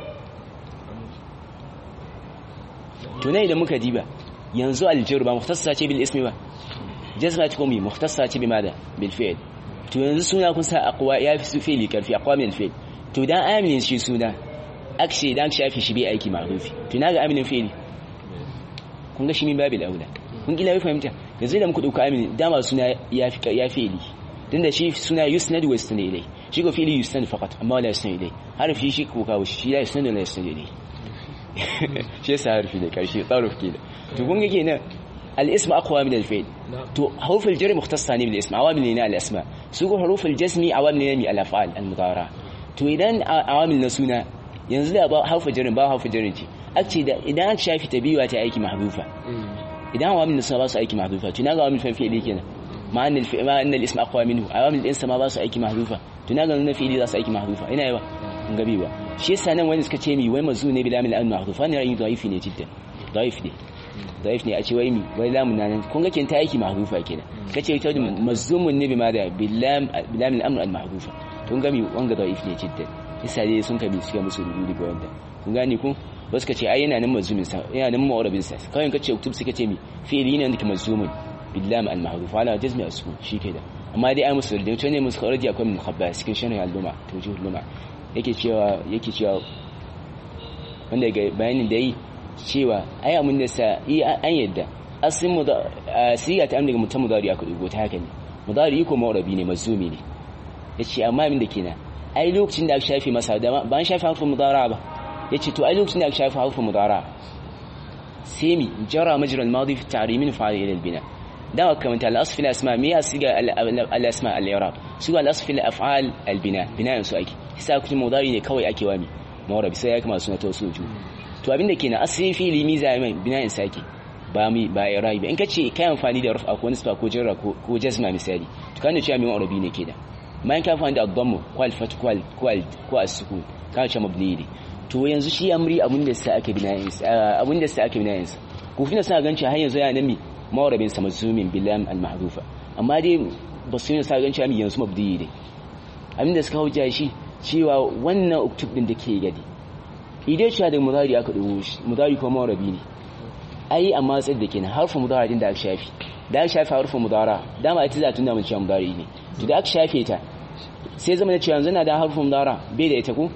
to nan idan muka diba yanzu aljir ba muhtassa ce bil ismi ba jazma ce komi muhtassa ce bi mada bil fi'l to yanzu suna kun sa aqwa ya fi su fi'li karfi aqwa min al fi'l to dan aminin shi suna akshi dan shafi shi bai aiki ma'rufi to naga aminin fi'li kun ga shi min babil aula kun kila fahimta yanzu da muka dauka aminin dama suna ya fi ya fi'li tunda shi suna yusnad wa yusnad ilai shi ko fi'li yusnad faqat amma la yusnad ilai harfi shi ko kawo shi la yusnad la yusnad ilai shi yasa harfi ne karshe tsaruf kenan to kun ga kenan al-ism aqwa min al-fi'l to huruf al-jar mukhtassa ne bil ism awamil ne al-asma su ko huruf al-jazmi awamil ne al-af'al al-mudara to idan awamil na suna yanzu da ba harfa jarin ba harfa jarin ce ake da idan aka shafi tabiwa ta aiki mahdufa idan awamil na suna ba su aiki mahdufa to naga awamil fan fi'li kenan ma an al ma an al-ism aqwa minhu awamil din sama ba su aiki mahdufa to naga na fi'li za su aiki mahdufa ina yawa in gabi ba shi yasa nan wani suka ce mi wai mazu ne bila min al-mahdufa ne ra'ayi da'ifi ne jiddan daif ne daif ne a ce wai mi wai lamun nan kun ga kin ta aiki mahdufa kenan kace ita mazzumun ne bima da bilam bilam al-amr al-mahdufa tun ga mi wanga daif ne jiddan isa dai sun kabi suka musu rubutu ga wanda kun gane ku wasu kace ai yana nan mazzumin sa yana nan mu'arabin sa kawai kace uktub suka ce mi fi'li ne da mazzumun bilam al-mahdhuf ala jazmi asku shi ke da amma dai ai musu da to ne musu already akwai mukhabbas cikin sharhi al-luma tawjih al-luma yake cewa yake cewa wanda ga bayanin da yi cewa ai amun da sa yi an yadda asin mu da siga ta amdaga mutum mudari aka dugo ta haka ne mudari ko mawrabi ne mazumi ne yace amma min da kenan ai lokacin da aka shafe masa da ba an shafe harfin mudara ba yace to ai lokacin da aka shafe harfin mudara semi jara majra al-madi fi ta'rimin fa'il ila al-bina da kamar al-asf al-asma me ya siga al-asma al-i'rab su al-asf al-af'al al-bina bina su ake sai kuma mudari ne kawai ake wami mawrabi sai ya kama suna tawsuju to abinda kenan asli fi'li miza mai bina'in saki ba mi ba ya rayi ba in kace kai amfani da rufa ko nisba ko jarra ko ko jazma misali to kana cewa min arabi ne kenan bayan ka amfani da ad-damm kwal fat kwal kwal ko as-sukun ka ce mabni ne to yanzu shi amri abin da sai aka bina'in abin da sai aka bina'in sa ko fina sa ganci har yanzu yana mi mawarabin sa mazumin bilam al-mahdufa amma dai ba su sa ganci mi yanzu mabdi ne abin da suka hujja shi cewa wannan uktub din da ke gadi idai cewa da mudari aka dubo shi mudari kuma mawarabi ne ai amma tsad da kenan harfin mudara din da aka shafi da aka shafi harfin mudara dama ita za ta nuna mun cewa mudari ne to da aka shafe ta sai zama da cewa yanzu na da harfin mudara bai da ita ko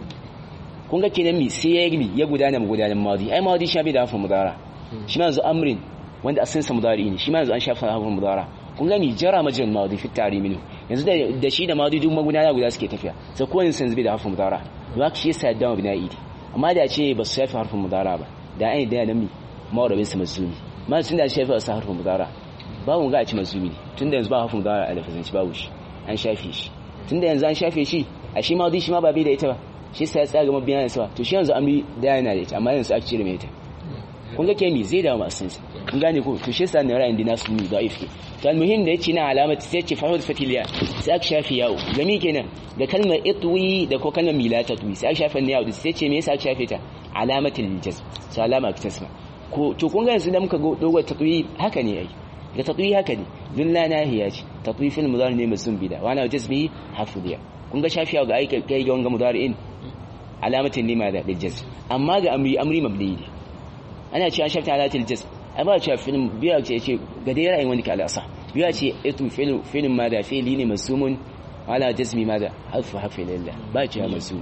kun ga kenan mi sai ya yi ya gudana gudanar madi ai madi shafi da harfin mudara shi ma yanzu amrin wanda asalin sa mudari ne shi ma yanzu an shafa harfin mudara kun ga mi jara majal madi fi tarimin yanzu da shi da madi duk magudana guda suke tafiya sai kowane sun zube da harfin mudara ba shi yasa da bina'i amma da ce ba su shafi harfin mudara ba da an yi da nan mi mawarabin sa mazumi ma tun da shafi wasu harfin mudara babu ga a ci mazumi tun da yanzu ba harfin mudara a lafazanci babu shi an shafe shi tun da yanzu an shafe shi a shi ma shi ma ba bai da ita ba shi sa ya tsaga mabiya da sawa to shi yanzu amri da yana da ita amma yanzu aka cire mai ita kun ga kemi zai dawo masu sinsa kun gane ko to shi sa ne ra'ayin dina su da ifki to almuhim da yace na alamati sai ce fahud fatiliya sai aka shafi yawo gami kenan da kalmar itwi da ko kalmar milata twi sai aka shafi ne yawo sai ce me yasa aka shafe ta alamatul jazm sai alama ta tasma ko to kun ga yanzu da muka ga dogon tatwi haka ne ai da tatwi haka ne dun la nahiya ce tatwi fil mudari ne musun bida wa ana jazmi hafidiya kun ga shafi yawo ga aika kai ga wanga mudari'in alamatin lima da jazm amma ga amri amri mabni ne ana cewa shafta alatul jazm amma cewa film biya ce ce ga dai ra'ayin wani kala asa biya ce itu film film ma da fi'li ne masumun ala jazmi ma da harfu harfi lillah ba ce masum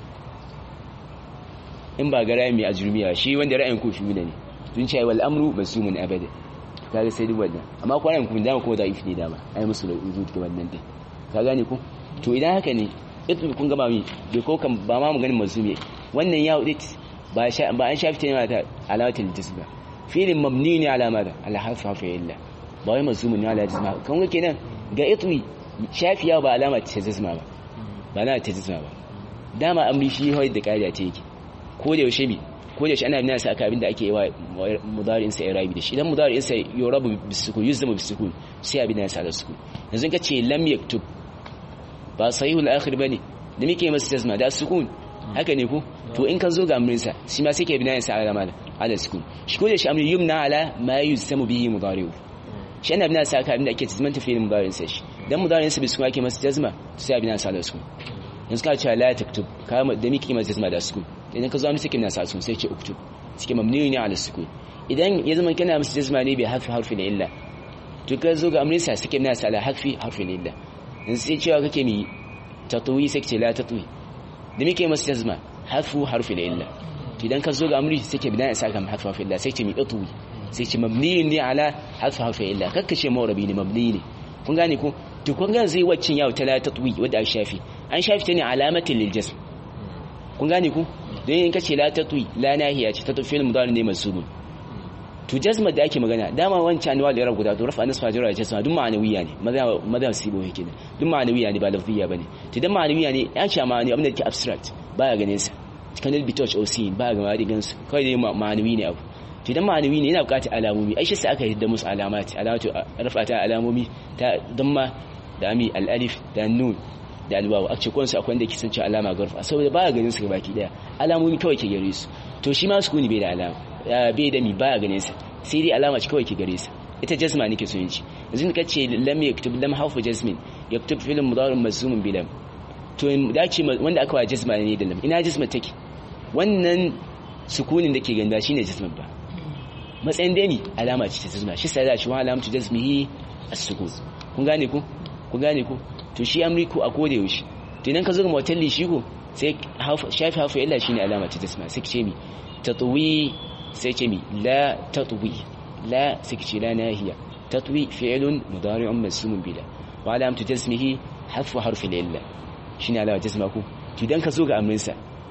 in ba ga ra'ayin mai ajrumiya shi wanda ra'ayin ku shi ne tun ce wal amru masumun abada kaga sai duk wannan amma ko ra'ayin ku da ko da ifni dama ai musu da wujud ga wannan dai ka gane ku to idan haka ne itu kun ga ba mi bai ko kan ba ma maganin masumi wannan ya udit ba an shafi ta yana ta alamatin jism ba filin mabni ne alama da alhafi hafi illa ba wai mazumun ne ala jisma kan ga kenan ga itwi shafiya ba alama ta jisma ba ba alama ta jisma ba dama amri shi hoyi da kariya ta yake ko da yaushe bi ko da yaushe ana bin sa aka abin da ake yi wa mudari'in sa irabi da shi dan mudari'in sa yurabu bisukun yuzmu bisukun sai abin da sa da sukun yanzu ka ce lam yaktub ba sahihul akhir bane da muke masa jazma da sukun haka ne ku to in ka zo ga amrinsa shi ma sai ke binayin sa ala mala ala sukun shi ko da shi amri yumna ala ma yusamu bihi mudari'u shi ana binayin sa ka abin da ake tazmanta fi mudari'in sa shi dan mudari'in sa bisu ake masa jazma sai binayin sa ala sukun yanzu ka ce la taktub ka da miki masa jazma da sukun idan ka zo amri sai ke binayin sa sukun sai ce uktub suke mamnuni ne ala sukun idan ya zama kana masa jazma ne bai harfi harfi da illa to ka zo ga amrinsa sai ke binayin sa ala harfi harfi da illa yanzu sai cewa kake mi tatwi sai ce la tatwi da muke masu jazma harfu harfi da illa idan ka zo ga amri sai ke bidan isa kan harfu harfi illa sai ce mi atwi sai ce mabni ne ala harfu harfi illa kakka ce mawrabi ne mabni ne kun gane ko to kun ga zai waccin yawo ta la tatwi wadda aka shafi an shafi ta ne alamatin lil jazm kun gane ko don yin kace la tatwi la nahiya ce tatwi fi'il mudari ne mansubun to jazma da ake magana dama wancan anwa da yarab guda to rafa nasfa jira jazma duk ma'anawiya ne maza maza sibo yake ne duk ma'anawiya ne ba lafziya bane to dan ma'anawiya ne ya ce ma'ani abin da ke abstract baya ganin sa kan bi touch or see baya ga ma gansu kai dai ma'anawi ne abu to dan ma'anawi ne yana bukatar alamomi ai shi sai aka yadda musu alamati alamatu rafa ta alamomi ta damma da ami al-alif da nun da alwawu a cikin su akwai da ke sanci alama garfa saboda baya ganin su baki daya alamomi kawai ke gare su to shi ma sukuni bai da alama bai da mi baya ganin sa sai dai alama ce kawai ke gare sa ita jazma nake so yin ci yanzu ka ce lam yaktub lam harfu jazmin yaktub fi'l mudari mazmumun bi lam to da ce wanda aka wa jazma ne da lam ina jazma take wannan sukunin da ke ganda shine jazma ba matsayin dai ni alama ce ta jazma shi sai da shi wa alamatu jazmihi as-sukun kun gane ku kun gane ku to shi amriku a koda yaushe to idan ka zo ga motalli shi ko sai shafi hafu illa shine alama ta jazma sai ce mi tatwi sai ce mi la tatwi la sai ce la nahiya tatwi fi'lun mudari'un masmumun bila wa alamatu jazmihi hafu harfi illa shine alama jazma ku to idan ka zo ga amrinsa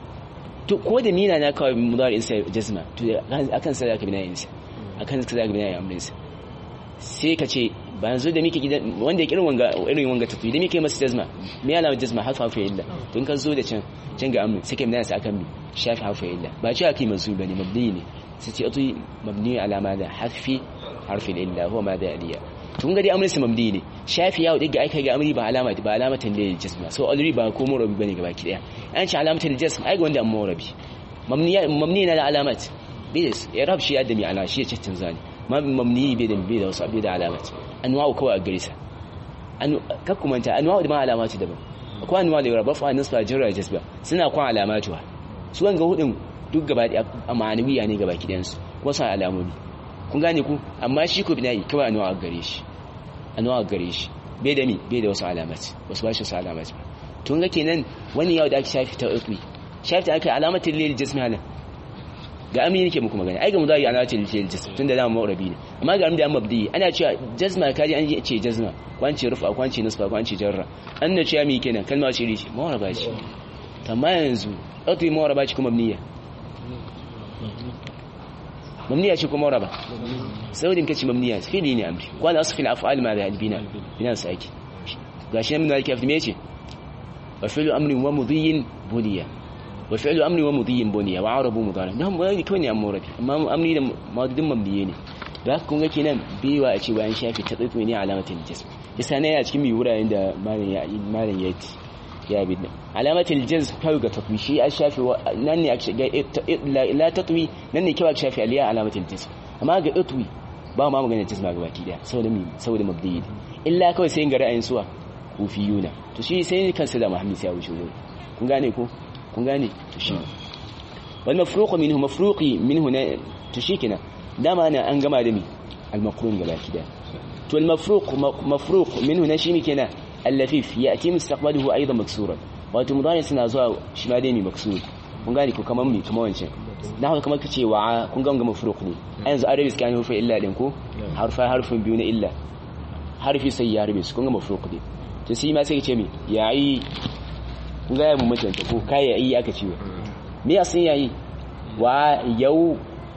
to ko da mina na kawai mudari'in sa jazma to akan sa zaka binayin sa akan sa zaka binayin amrinsa sai ka ce ba yanzu da muke gidan wanda ya kirin wanga irin wanga tatwi da muke masa jazma me alama jazma harfa fa illa to in ka zo da can can ga amin sai kai mana sa akan mi shafi harfa illa ba ce akai mazu bane mabni ne sai ce atwi mabni ala ma da harfi harfi illa huwa ma da aliya to kun ga dai amrin sa mabni ne shafi yawo diga aika ga amri ba alama ba alamatan da jazma so already ba ko murabi bane gaba ki daya an ce alamatan jazma ai ga wanda amma murabi mabni mabni na da alamat bidis irab shi ya da mi ala shi ya cin zani mamni bai da bai da wasu bai da alamat anwa'u kawai a gare sa an kakkumanta anwa'u da ma alamatu daban akwai anwa'u da yarba fa nasfa jarra jasba suna kwan alamatu su wanga hudun duk gaba da ma'anawiya ne gaba kidan su kuma sa alamomi kun gane ku amma shi ko bina'i kawai anwa'u a gare shi anwa'u a gare shi bai da mi bai da wasu alamat wasu ba shi wasu alamat ba tun ga kenan wani yau da aka shafi ta ukmi shafi ta aka alamatin lil jismi halan ga amini nake muku magana ai ga mudari ana ce lil jism tunda da mawrabi ne amma ga da mabdi ana cewa jazma kaji an ce jazma kwanci rufa kwanci nasba kwanci jarra an na ce mi kenan kalma ce rishi mawraba ce amma yanzu ɗauki mawraba ce kuma mabniya mabniya ce kuma mawraba saboda kace mabniya fili ne amri kwana asfil af'al ma da albina bina saki gashi nan da kafin me ce wa fi'lu amrin wa mudhiyin buliya wa fi'lu amri wa mudhiyin buniya wa arabu mudari dan ba ne kawai ne amma rabi amma amri da madudin mabniye ne da kun ga kenan biwa a ce bayan shafi ta tsitsi ne alamatin jazm yasa ne a cikin mi wuraren da malam ya malam ya yi ya bi alamatin jazm kawai ga tatwi shi a shafi nan ne aka ga la tatwi nan ne kawai shafi aliya alamatin jazm amma ga tatwi ba ma magana jazma ga baki daya saboda mi saboda mabdi illa kawai sai ga ra'ayin suwa kufiyuna to shi sai kansa da muhammad sai ya wuce kun gane ko kun gane to shi wal mafruq minhu mafruqi minhu na to shi kina dama ana an gama da mi al maqrun gaba kida to al mafruq mafruq minhu na shi mi kenan al lafif yati mustaqbaluhu aidan maksuran wato mudari suna zuwa shi ma dai mi maksur kun gane ko kaman mi kaman wancan dan haka kamar kace wa kun ga ga mafruq ne a yanzu arabi suka yi hufa illa din ko harfa harfin biyu na illa harfi sai ya rabe su kun ga mafruq ne to sai ma sai kace mi yayi kun ga ya mu mutunta ko kai yayi aka ce me ya san yayi wa yau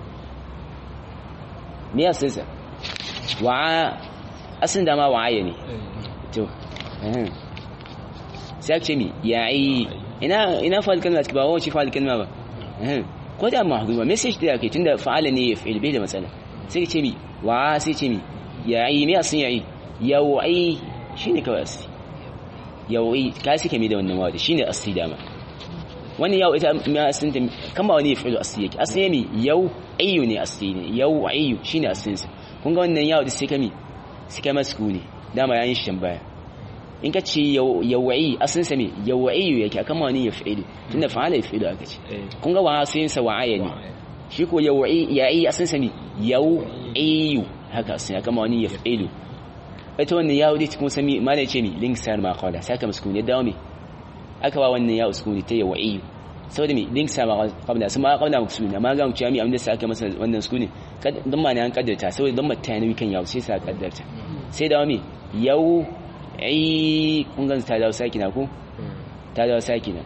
me ya san sa wa asin da ma wa'aya ne to sai aka ce mi yayi ina ina fa'al kalma ba wa shi fa'al kalma ba ko da mahduma message da yake tunda fa'ala ne yaf'il bai da matsala sai ka ce mi wa sai ce mi yayi me ya san yayi yawai shine kawai asi yawai ka suke mai da wannan wawada shine asli dama wani yau ita ma asin ta kama wani ya fi'lu asli yake asli ne yau ayyu ne asli ne yau ayyu shine aslin sa kun ga wannan yau da sai kami sai kama sukuni dama yayin shi tambaya in ka ce yawai aslin sa me yau ayyu yake kama wani ya fi'lu tunda fa'ala ya fi'lu aka ce kun ga wa aslin sa wa'aya ne shi ko yawai yayi aslin sa me yau ayyu haka aslin kama wani ya fi'lu ita wannan ya wuce kuma sami ma ce mi link sar ma qala saka muskuni dawo mi aka ba wannan ya uskuni ta yawi saboda mi link sar ma qabla sama qabla muskuni amma ga mu ce mi amma sai aka masa wannan sukuni dan ma ne an kaddarta saboda dan mata ne kan yawo sai sa kaddarta sai dawo mi yau ai kun ga ta dawo sakina ko ta dawo sakina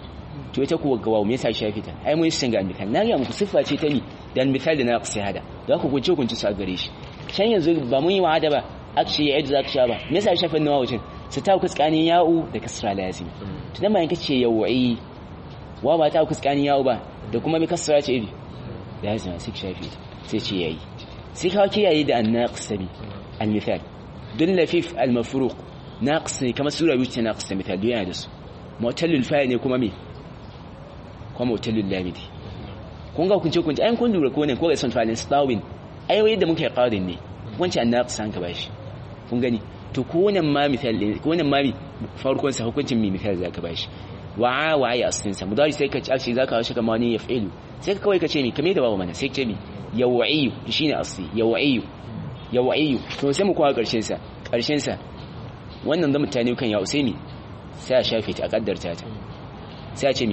to ita kuwa gawa me yasa shafi ta ai mun san ga misal na ga muku siffa ce ta ni dan misal da naqsi hada da ku kunce kunce su a gare shi can yanzu ba mun yi wa'ada ba akshi ya yadda zaka sha ba me yasa shafin nawa wucin su ta kuskanin ya'u da kasra lazim to dan bayan kace yawai wa ba ta kuskanin ya'u ba da kuma bi kasra ce iri lazim sai shafi sai ce yayi sai ka kiyaye da annaqs bi al-misal dun lafif al-mafruq naqs ne kamar sura biyu ce naqs da misal yana da su mu'tallil fa'il ne kuma me kuma mu'tallil lamidi kun ga kunce kunce ayin kun lura ko ne ko ga son fa'ilin stawin ai wai da muke qadin ne wancan naqs an ka bashi kun gani to ko wannan ma misal ko wannan ma farkon sa hukuncin mi misal zaka bashi wa'a wa'a ya aslin sa mudari sai ka ci ashi zaka hawo shi kamar ne yaf'ilu sai ka kawai ka ce mi kame da babu mana sai ka ce mi yawa'iyu shine asli yawa'iyu yawa'iyu to sai mu kowa karshen sa karshen sa wannan da mutane kan ya usaimi sai a shafe ta a kaddarta ta sai a ce mi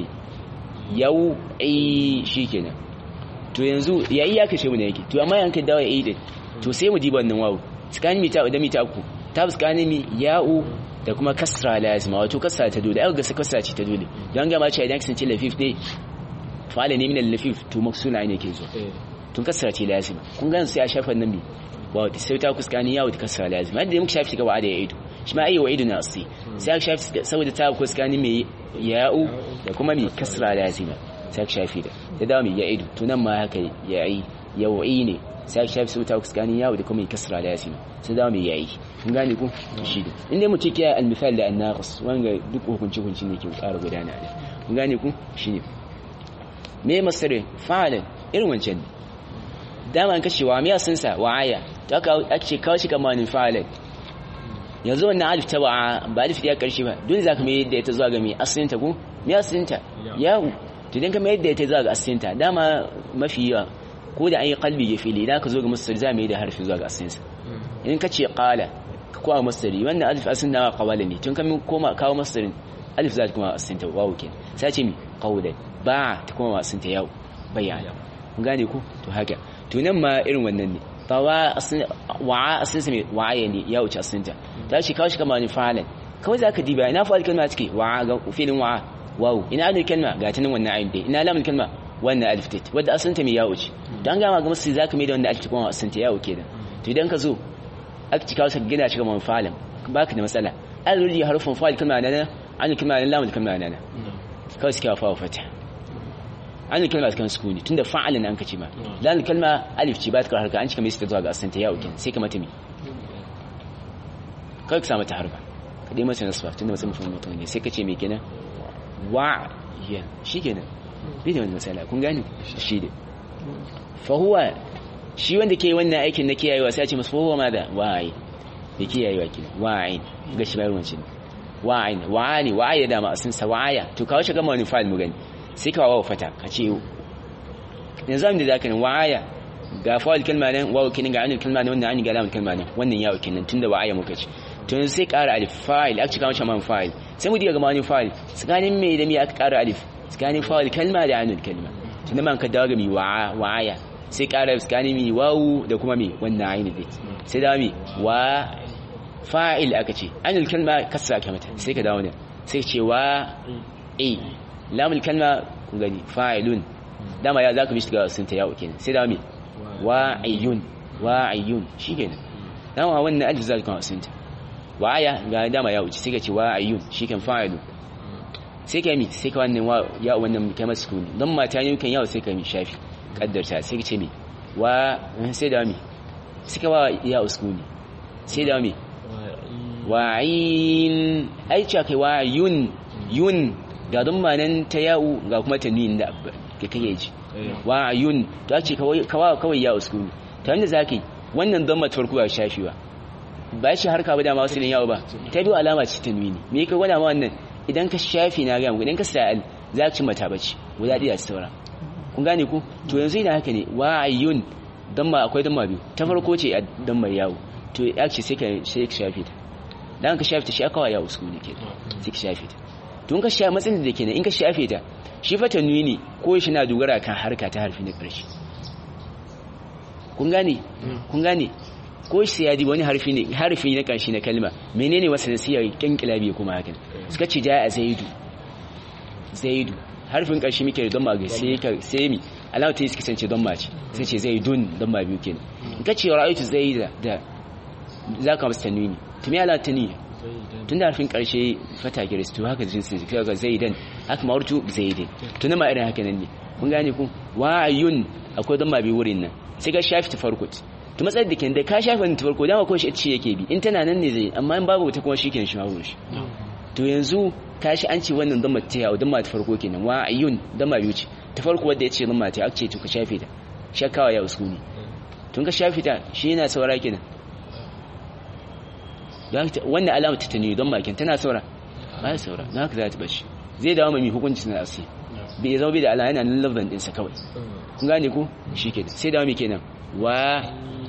yau'i shikenan to yanzu yayi ya kashe mu ne yake to amma yanka dawo yayi din to sai mu diba wannan wawu tsakanin mita da mita uku ta tsakanin mi ya'u da kuma kasra lazima wato kasra ta dole ai ga kasra ce ta dole dan ga ma ce idan kasance lafif ne fa'ala ne min al-lafif to maksuna ne ke zo tun kasra ce lazima kun ga sai a shafa nan bi wa sai ta kuskani yawo da kasra lazima da muka shafi gaba da ya'idu shi ma ayi wa'idu na asli sai aka shafi saboda ta kuskani mai ya'u da kuma mai kasra lazima sai aka shafi da da dawo mai ya'idu to nan ma haka ya'i yawa'i ne sai aka shafi saboda ta kuskani yawo da kuma mai kasra lazima sai dawo mai ya'i kun gane ku shi da inda mu cike al-misal da an-naqis wanga duk hukunci hukunci ne ke ƙara gudana da kun gane ku shine me masirin fa'alin irin wancan dama an kashewa me yasinsa wa'aya to aka ake kawo shi kamanin fa'alin yanzu wannan alif ta wa'a ba alif ya karshe ba dole zaka mai yadda ita zuwa ga mai asalin ta ko me asalinta yahu to idan ka mai yadda ita zuwa ga asalin ta dama mafi yawa ko da an yi kalbi ya fili idan ka zo ga masdar za mu yi da harfi zuwa ga asalin sa in ka ce qala ka kowa masdari wannan alif asalin na qawala ne tun kan koma kawo masdarin alif za ta kuma asalin ta wawu kenan sai ce mi qawlan ba ta kuma asalin ta yau bayyana kun gane ku to haka to nan ma irin wannan ne tawa wa'a asinsa mai wa'aya ne ya wuce asinta ta ce kawo shi kama ni fa'alan kawai za ka diba ina fa'al kalma take wa'a ga filin wa'a wawu ina alif kalma ga ta nan wannan ayin dai ina lamun kalma wannan alif tate wadda asinta mai ya wuce don gama ga masu za ka mai da wanda alif kuma asinta ya wuce da to idan ka zo aka ci kawo shi gina shi kama fa'alan baka da matsala alif harfin fa'al kalma na nan an kalma na lamun kalma na nan kawai suke wa fata an kalma kan sukuni tunda fa'alin an kace ma dan kalma alif ce ba ta harka an cika mai zuwa ga asanta ya ukin sai ka mata mi kai ka samu ta harka ka dai mata nasfa tunda mutum mutum mutum ne sai ka ce me kenan wa ya shikenan bi da wannan misala kun gane shi ne fa huwa shi wanda ke wannan aikin na kiyayewa sai a ce masa fa huwa madha wa'i da kiyayewa kenan wa'in ga shi bayarwan shi wa'in wa'ani wa'aya da ma asin sa wa'aya to kawo shi gama wani fa'il mu gani sai ka wawa fata ka ce yanzu da zaka nan wa'aya ga fa'il kalma nan wawa kinin ga anil kalma nan wannan an ga lamun kalma nan wannan yawo kinin tunda wa'aya muka ce to yanzu sai ƙara alif fa'il aka cika man fa'il sai mu diga ga mani fa'il tsakanin me da me aka ƙara alif tsakanin fa'il kalma da anil kalma tunda man ka dawo ga mi wa'a wa'aya sai ƙara tsakanin mi wawu da kuma mi wannan ayin dai sai da mi wa fa'il aka ce anil kalma kasra ka mata sai ka dawo ne sai ce wa a lamul kalma kun gani fa'ilun dama ya zaka mishi ga sunta yawo kenan sai da me wa'iyun wa'iyun shikenan dama wannan alif zaka kawo sunta wa'aya ga dama ya wuce sai ka ce wa'iyun shiken fa'ilun sai ka mi sai ka wannan wa ya wannan kamar sukuni dan mata ne kan yawo sai ka mi shafi kaddarta sai ka ce me wa sai da me sai ka wa ya sukuni sai da me wa'in ai ce kai wa'iyun yun ga don manan ta ya'u ga kuma tanwin da ke kake ji wa ayun to ake kawai kawai ya uskuni ta wanda zaki wannan don mata farko ba shafewa ba shi harka ba dama wasu ya'u ba ta biyu alama ce tanwini me ka gwada ma wannan idan ka shafi na ga idan ka sa'al za ka ci mata bace guda ɗaya ta taura kun gane ku to yanzu idan haka ne wa ayun don ma akwai don ma biyu ta farko ce a don mai yawo to ya ce sai ka sai ka shafe ta dan ka shafe ta shi aka wa ya uskuni ke sai ka shafe ta tun ka sha matsayin da kenan in ka shafe ta shi fata nuni ko shi na dogara kan harka ta harfi na ƙarshe kun gane kun gane ko shi ya wani harfi ne harfi na ƙarshe na kalma menene wasa da siyar kyankila biyu kuma hakan suka ce ja a zaidu zaidu harfin karshe muke da damma ga sai ka sai mi alama ta yi suka sance damma ce sai ce zai dun damma biyu kenan in ka ce ra'aytu zaida da zaka masa tanwini to me alama tanwini tun da harfin karshe fata giris to haka jinsin sai ga zaidan haka ma'urtu zaidin to ma irin haka nan ne kun gane ku wa'ayun akwai damma biyu wurin nan sai ka shafi ta farko to matsayin da ke da ka shafi ta farko dama ko shi ce yake bi in tana nan ne zai amma in babu ta kuma shi kenan shi hawo shi to yanzu ka shi an ce wannan damma ta yawo damma ta farko kenan wa'ayun damma biyu ce ta farko wadda ya ce damma ta ake to ka shafe ta shakawa ya uskuni tun ka shafe ta shi yana saura kenan wannan alama ta tani don bakin tana saura ba ya saura don haka za ta bashi zai dawo mai hukunci na asiri bai zama bai da alama yana nan lafzan ɗinsa kawai kun gane ku shi ke sai dawo mai kenan wa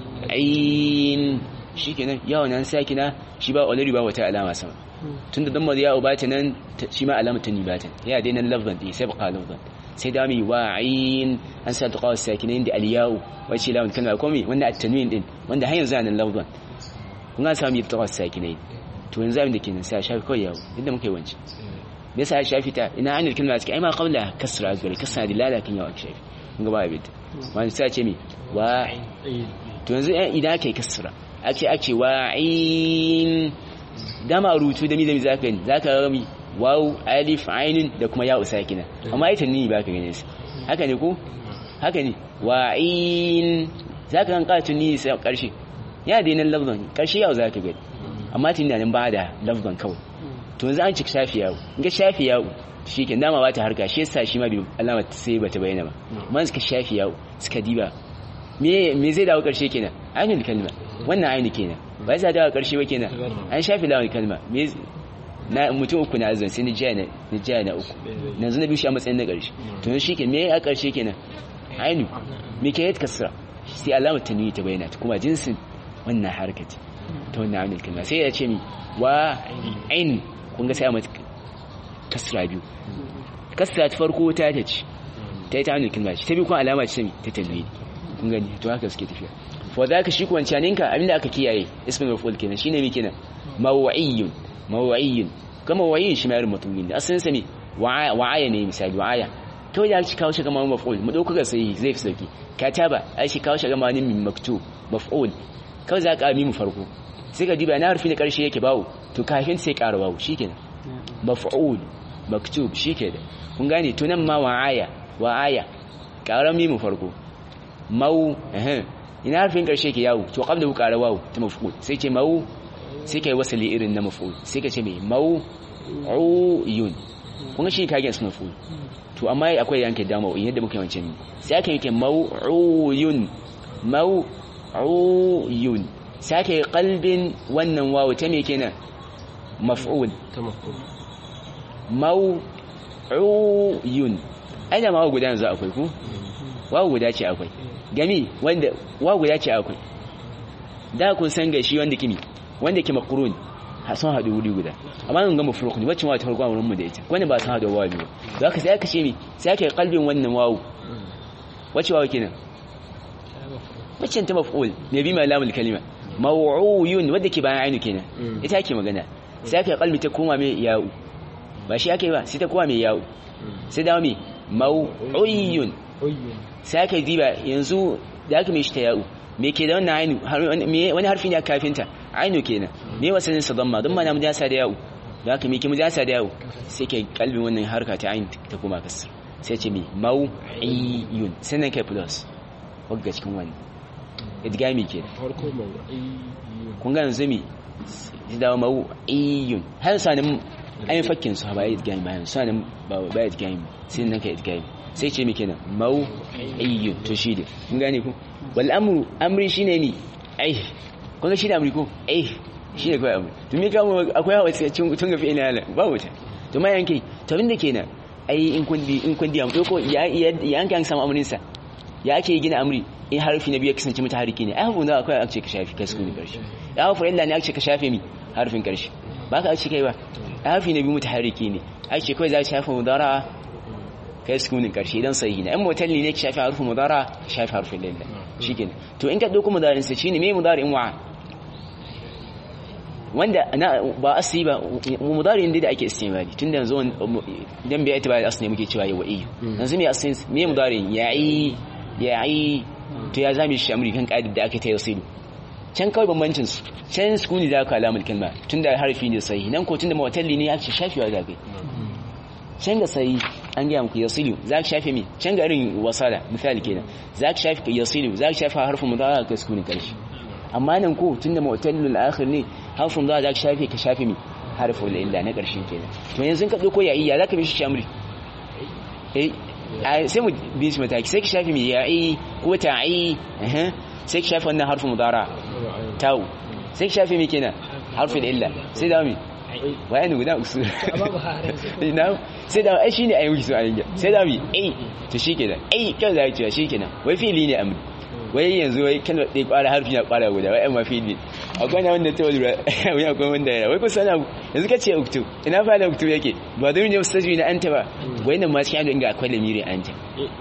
ayin shi ke nan yawon nan sa kina shi ba olari ba wata alama sama tun da damar yawo ba ta nan shi ma alama ta ni ba ta ya dai nan lafzan ɗin sai baka lafzan sai dawo mai wa ayin an sa ta kawo sakinin da aliyawu wacce lawan kalma komi wanda a tanwin din wanda hanyar zanen lafzan kun ga sami tawas sakinai to yanzu abin da kenan sai shafi kawai yawo inda muka yi wance me yasa shafi ta ina anil kalma cikin ai ma qabla kasra azgari kasra dilala kan yawa shafi kun ga ba abin ta wani sai ce mi wa to yanzu idan kai kasra ake ake wa in dama rubutu da mi da mi zaka yi zaka ga mi waw alif ainun da kuma ya sakina amma ita ni ba ka gane su haka ne ko haka ne wa in zaka kan qatu ni sai karshe ya da nan lafzan karshe yau zaka gani amma tun nan ba da lafzan kawai to yanzu an cika shafi yawo in ga shafi yawo shike dama ba ta harka shi yasa shi ma bi alama sai bata bayyana ba man suka shafi yawo suka diba me me zai dawo karshe kenan ainul kalma wannan ainu kenan ba zai dawo karshe ba kenan an shafi lawan kalma me na mutum uku na azan sai ni jiya na ni jiya na uku yanzu na biyu shi a matsayin na karshe to yanzu shike me a karshe kenan ainu me ke yadda kasra sai alamar tanwi ta bayyana kuma jinsin wannan harkati ta wannan amil kalma sai ya ce mi wa ain kun ga sai a mata kasra biyu kasra ta farko ta ta ce ta yi ta amil kalma ce ta biyu kuma alama ce mi ta tanwi kun gani to haka suke tafiya fa za ka shi kuwan caninka abinda aka kiyaye ismin maful kenan shine mi kenan maw'iyyun maw'iyyun kama maw'iyyun shi ma irin mutumin ne asalin sa ne wa'aya ne misali wa'aya kawai da aka kawo shi kamar maf'ul mu dauka sai zai fi sauki kataba ai shi kawo shi kamar min maktub maf'ul kawai za ka mu farko sai ka diba na harfi na ƙarshe yake bawo to kafin sai ƙara bawo shikenan maf'ul maktub shikenan kun gane to nan ma wa'aya wa'aya ƙaran mimu farko mau eh ina harfin ƙarshe ke yawo to qabla ƙara wawo ta maf'ul sai ce mau sai kai wasali irin na maf'ul sai ka ce mai mau uyun kun ga shi kagen su maf'ul to amma akwai yanke dama yadda muka yawancin sai aka yake mau'uyun mau uyun sake kalbin wannan wawu ta me kenan maf'ul ta maf'ul maw'uyun aina ma guda yanzu akwai ku wawu guda ce akwai gami wanda wawu guda ce akwai da kun san gashi wanda kimi wanda ke makrun sun haɗu wuri guda amma nan ga mafruq ne wacce ma ta farko wurin mu da ita wanda ba sun haɗu wawu ne ba ka sai aka ce mi sai aka kalbin wannan wawu wacce wawu kenan wacce ta maf'ul ne bi malamul kalima maw'uyun wadda ke bayan ainu kenan ita ake magana sai aka kalmi ta koma mai ya'u ba shi ake ba sai ta koma mai ya'u sai dawo mai maw'uyun sai aka diba yanzu da aka mai shi ta ya'u me ke da wannan ainu wani harfi ne a kafinta ainu kenan me wasanin sa damma don mana mujasa da ya'u da aka me ke mujasa da ya'u sai ke kalbin wannan harka ta ainu ta koma kasar sai ce mai maw'iyun sannan kai plus wagga cikin wani idgami ke farko mawu'i kun ga yanzu mi da mawu'iyun har sanin ayin fakkin su ba idgami bayan sanin ba ba idgami sai nan ka idgami sai ce mi kenan mawu'iyun to shi ne kun gane ku wal amru amri shine mi ai kun ga shi da amri ko ai shine kai amri to me ka mu akwai hawa sai tun ga fi'ila hala ba wuta to ma yanke to abinda kenan ai in kun in kun diya mu ko ya ya an kan samu amrin sa ya ake gina amri in harfi na biyu kasance mata hariki ne ai hafu da akwai ake ka shafi kai sukuni karshe ya hafu illa ne ake ka shafe mi harfin karshe ba ka ake kai ba ai harfi na biyu mata hariki ne ake kai za ka shafe mudara kai sukunin karshe idan sahihi ne in mutalli ne ka shafe harfin mudara ka shafe harfin lilla shikenan to in ka dauko mudarin sa shine me mudarin wa wanda ba asli ba mudari inda da ake istimali tun da yanzu idan bai ita ba asli muke cewa yawa iyo yanzu me asli me mudari ya'i ya'i to ya zame shi amri kan kaidar da aka ta yasilu can kawai bambancin su can sukuni da aka alamul kalma tun da harfi ne sai nan ko tun da mawtalli ne aka shafewa da kai can ga sai an gaya muku yasilu za ka shafe mi can ga irin wasala misali kenan za ka shafe yasilu za ka shafe harfin mudari ka sukuni karshe amma nan ko tunda mu'tallul akhir ne harfin da za ka shafe ka shafe mi harfin illa na ƙarshen kenan to yanzu ka dauko ya iya zaka bi shi shamri eh sai mu bi shi mataki sai ka shafe mi ya'i ko ta'i eh sai ka shafe wannan harfin mudara tau sai ka shafe mi kenan harfin illa sai da mi wayani guda usul na sai da ai shine ayi su ayi sai da mi eh to shikenan eh kan da ya shikenan wai fili ne amri wai yanzu wai kan da kwara harfi na kwara guda wai amma fili akwai na wanda ta lura wai akwai wanda ya wai kusa na yanzu kace uktu ina fa da uktu yake ba da ne ustaji na anta ba wai nan ma cikin inga akwai lamiri anta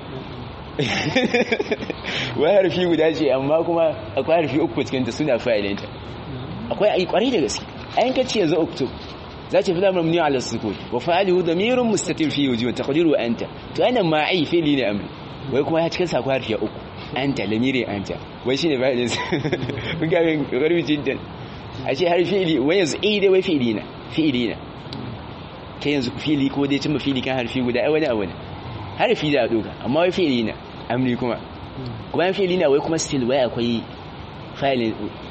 wai harfi guda ce amma kuma akwai harfi uku cikin ta suna fa'ilinta akwai ai kwarai da gaske ayin kace yanzu uktu za ta fi lamar muni ala sukun wa fa'alihu damirun mustatir fi wujuh taqdiru anta to ana ma ai fili ne amri wai kuma ya cikin sakwa harfi uku anta lamiri anta wai shine fa'ilin kun ga min garbi jiddan a ce har fi'ili wai yanzu eh dai wai fi'ili na fi'ili na kai yanzu fi'ili ko dai cimma fi'ili kan harfi guda ai wani abu ne harfi da doka amma wai fi'ili na amri kuma kuma fi'ili na wai kuma still wai akwai fa'ilin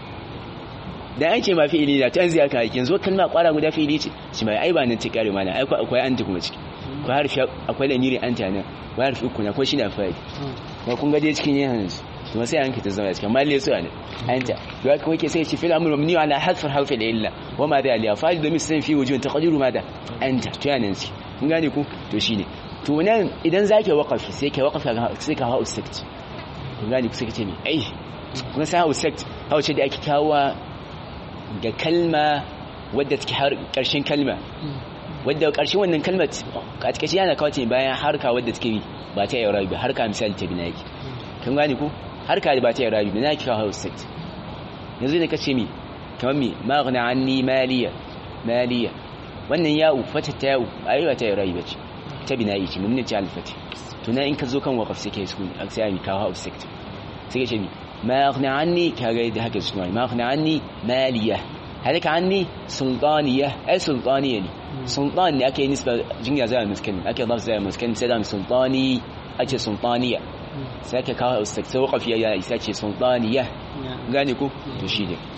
dan an ce ma fi'ili na to yanzu aka yake yanzu kalma kwara guda fi'ili ce shi mai ai ba nan ce kare mana ai akwai anta kuma ciki akwai harfi akwai lamiri anta nan wai harfi uku na ko shine fa'ili ba kun ga dai cikin yanzu to sai an kita zama cikin malle su ne anta to haka wake sai ce fil amru mabni ala hadf harf al illa wa ma da aliya fa'il da misan fi wujun taqdiru ma da anta to yana ci kun gane ku to shine to nan idan zake waqafi sai kai waqafi sai ka hawo sect kun gane ku sai kace me ai kun sai hawo sect hawo ce da ake kawo ga kalma wadda take har karshen kalma wadda karshen wannan kalmar a cikin yana kawo ce bayan harka wadda take ba ta yi rabi ba harka misali ta bina yake kan gani ko harka da ba ta yi rabi bina yake kawo house set yanzu da kace mi kamar mi maghna anni maliya maliya wannan ya'u fata ta ya'u ai ba ta yi rabi bace ta bina yake mun ne ta alfati to na in ka zo kan waqaf sai kai sukun sai mi kawo house set sai ka ce mi maghna anni kaga da haka sukun maghna anni maliya هذيك عني سلطانية أي سلطانية لي سلطان أكي نسبة جنيا زي المسكن أكي ضرب زي المسكن سلام سلطاني أكي سلطانية ساكي كاها استكسوق في أيها ساكي سلطانية gane ko to shi ne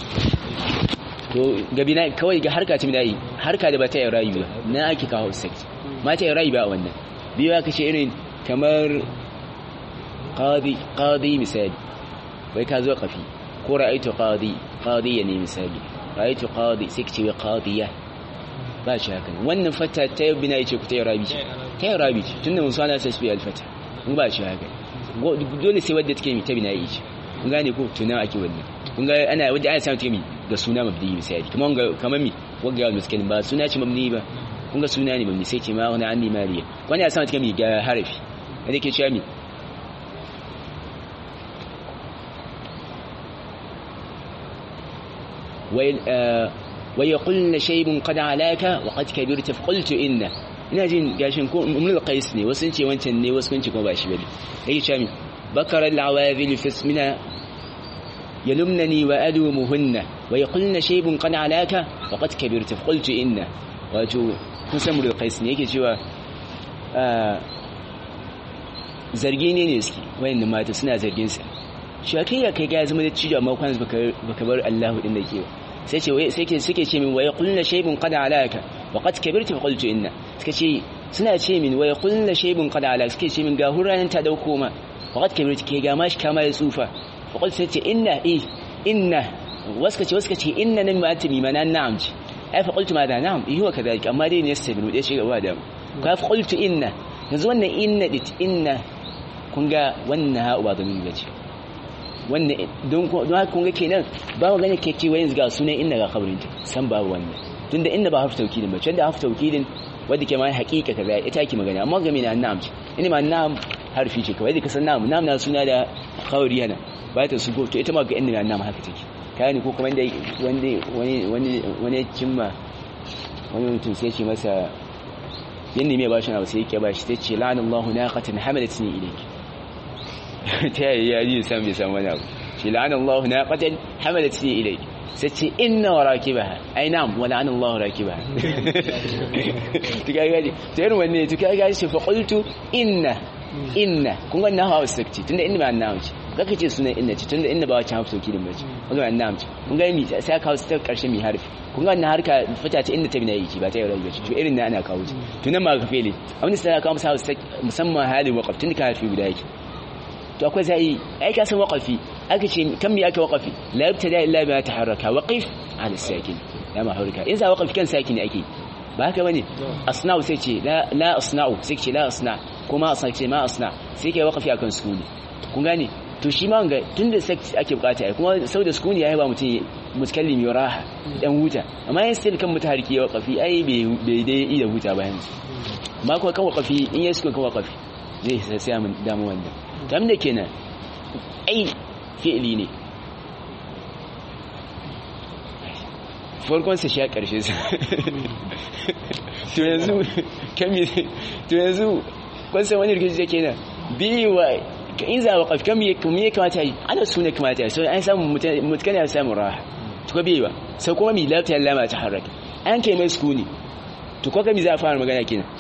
to gabi na kawai ga harka tun dai harka da ba ta yi rayu ba na ake kawo sect ma ta yi rayu ba wannan biyu aka ce irin kamar qadi qadi misali bai ka zo kafi ko ra'aytu qadi qadiya ne misali ra'aytu qadi sai ce wa qadiya ba shi haka wannan fata ta yi bina yace ku ta yi rabi ta yi rabi tunda mun sana sai su yi alfata mun ba shi haka dole sai wadda take mi ta bina yace kun gane ko tuna ake wannan kun ga ana wadda ana samu take mi da suna mabdi misali kuma ga kamar mi wagga yawan miskin ba suna ce mabni ba kun ga suna ne mabni sai ce ma wani an maliya wani ya samu take mi ga harafi wanda ke cewa mi ويقولن شيء قد علاك وقد كبرت فقلت إنه ina jin gashin ko umul qais ne wasu ce wancan ne wasu kun ce kuma ba shi bane yake cewa mi bakar al-awazil fi ismina yalumnani wa adumuhunna wa yaqulna shaybun qad alaka wa qad kabirta qultu inna wato kun san umul qais ne yake cewa zargi ne ne suke wayannan mata suna zargin sa shi kai ya kai ga zama da cijo amma kwan baka bar Allahu din da ke sai ce sai ke suke ce min wa yaqulna shaybun qad alaka wa qad kabirta fa qultu inna suka ce suna ce min wa yaqulna shaybun qad alaka suke ce min ga huranan ta dauko ma wa qad kabirta ke ga mashi kama ya tsufa fa qultu sai ce inna eh inna waska ce waska ce inna nan ma tumi mana na'am ce ai fa qultu ma da na'am eh huwa kadhalika amma dai ne yastabinu dai shiga wa da ka fa qultu inna yanzu wannan inna dit inna kun ga wannan ha'u ba zamin gaci wannan don haka kun ga kenan ba mu gane ke cewa yanzu ga sunan inna ga kabarin ta san babu wannan tunda inda ba harfi taukidin ba wanda harfi taukidin wanda ke ma haƙiƙa kaza ita ke magana amma game na na'am ce ina ma na'am harfi ce kawai da kasan na'am na'am na suna da kawari yana ba ta su to ita ma ga inna na na'am haka take kani ko kuma wanda wani wani wani cimma wani mutum sai ce masa yin mai bashin abu sai yake bashi sai ce la'anallahu naqatan hamalatni ilayk ta yi ya ji san bai san wani abu ce la'anallahu naqatan hamalatni ilayk sai ce inna wa rakibaha ai na'am wa la'anallahu rakibaha to ga gaji to irin wanne to ga gaji fa qultu inna inna kun ga nahawa sakci tunda inna ba nahawa ce kaka ce sunan inna ce tunda inna ba wacce hafi sauki din bace kun ga nahawa ce kun ga mi sai kawo ta karshe mi harfi kun ga wannan harka fita ce inda ta bina yi ba ta yi rayuwa ce to irin na ana kawo ce to nan ma ka fele abin da sai kawo musa musamman halin waqaf tun ka harfi guda yake to akwai zai ai ka san waqafi aka ce kan mi aka waqafi la yabtada illa bima taharraka waqif ala sakin ya ma harka in za waqafi kan sakin ake ba haka bane asna'u sai ce la la asna'u sai ce la asna kuma asna ce ma asna sai kai waqafi akan sukuni kun gane to shi ma ga tunda sai ake bukata ai kuma sau da sukuni yayi ba mutum mutakallimi raha dan huta amma yin still kan mutahariki ya waqafi ai bai dai iya huta ba yanzu amma ko kan waqafi in yayi sukun kan waqafi zai sai mun damu wanda tam da kenan ai fi'li ne farkon sa shi a ƙarshe sa to yanzu kami to yanzu kun san wani rikici yake nan bi wa in za waqaf kam ya kuma ya kamata yi ana sune kamata yi so an samu mutkan ya samu raha to ko bi ba sai kuma mi lafiya lama ta haraka an kai mai sukuni to ko kami za a fara magana kenan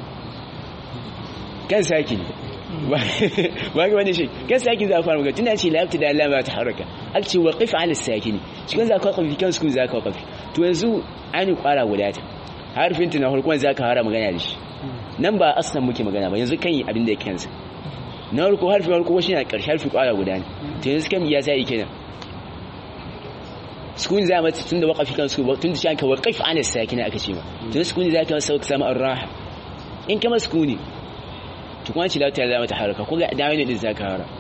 kan saki ne ba ga wani shi kan saki za a fara magana tunda ce lafiya da lama ta haraka aka ce waqif ala sakini shi kan za ka waqafi kan sukuni za ka waqafi to yanzu an kwara guda ta harfin tana farkon za ka fara magana da shi nan ba aslan muke magana ba yanzu kan yi abin da ya kansa na farko harfi farko shi na ƙarshe harfi kwara guda ne to yanzu kan ya sai kenan sukuni za mata tun da waƙafi kan su tun da shi aka waƙaf ana sakina aka ce ma tun sukuni za ka masa samu arraha in kama sukuni to kuma ci lafiya za mata haraka ko ga dawo ne din za ka hara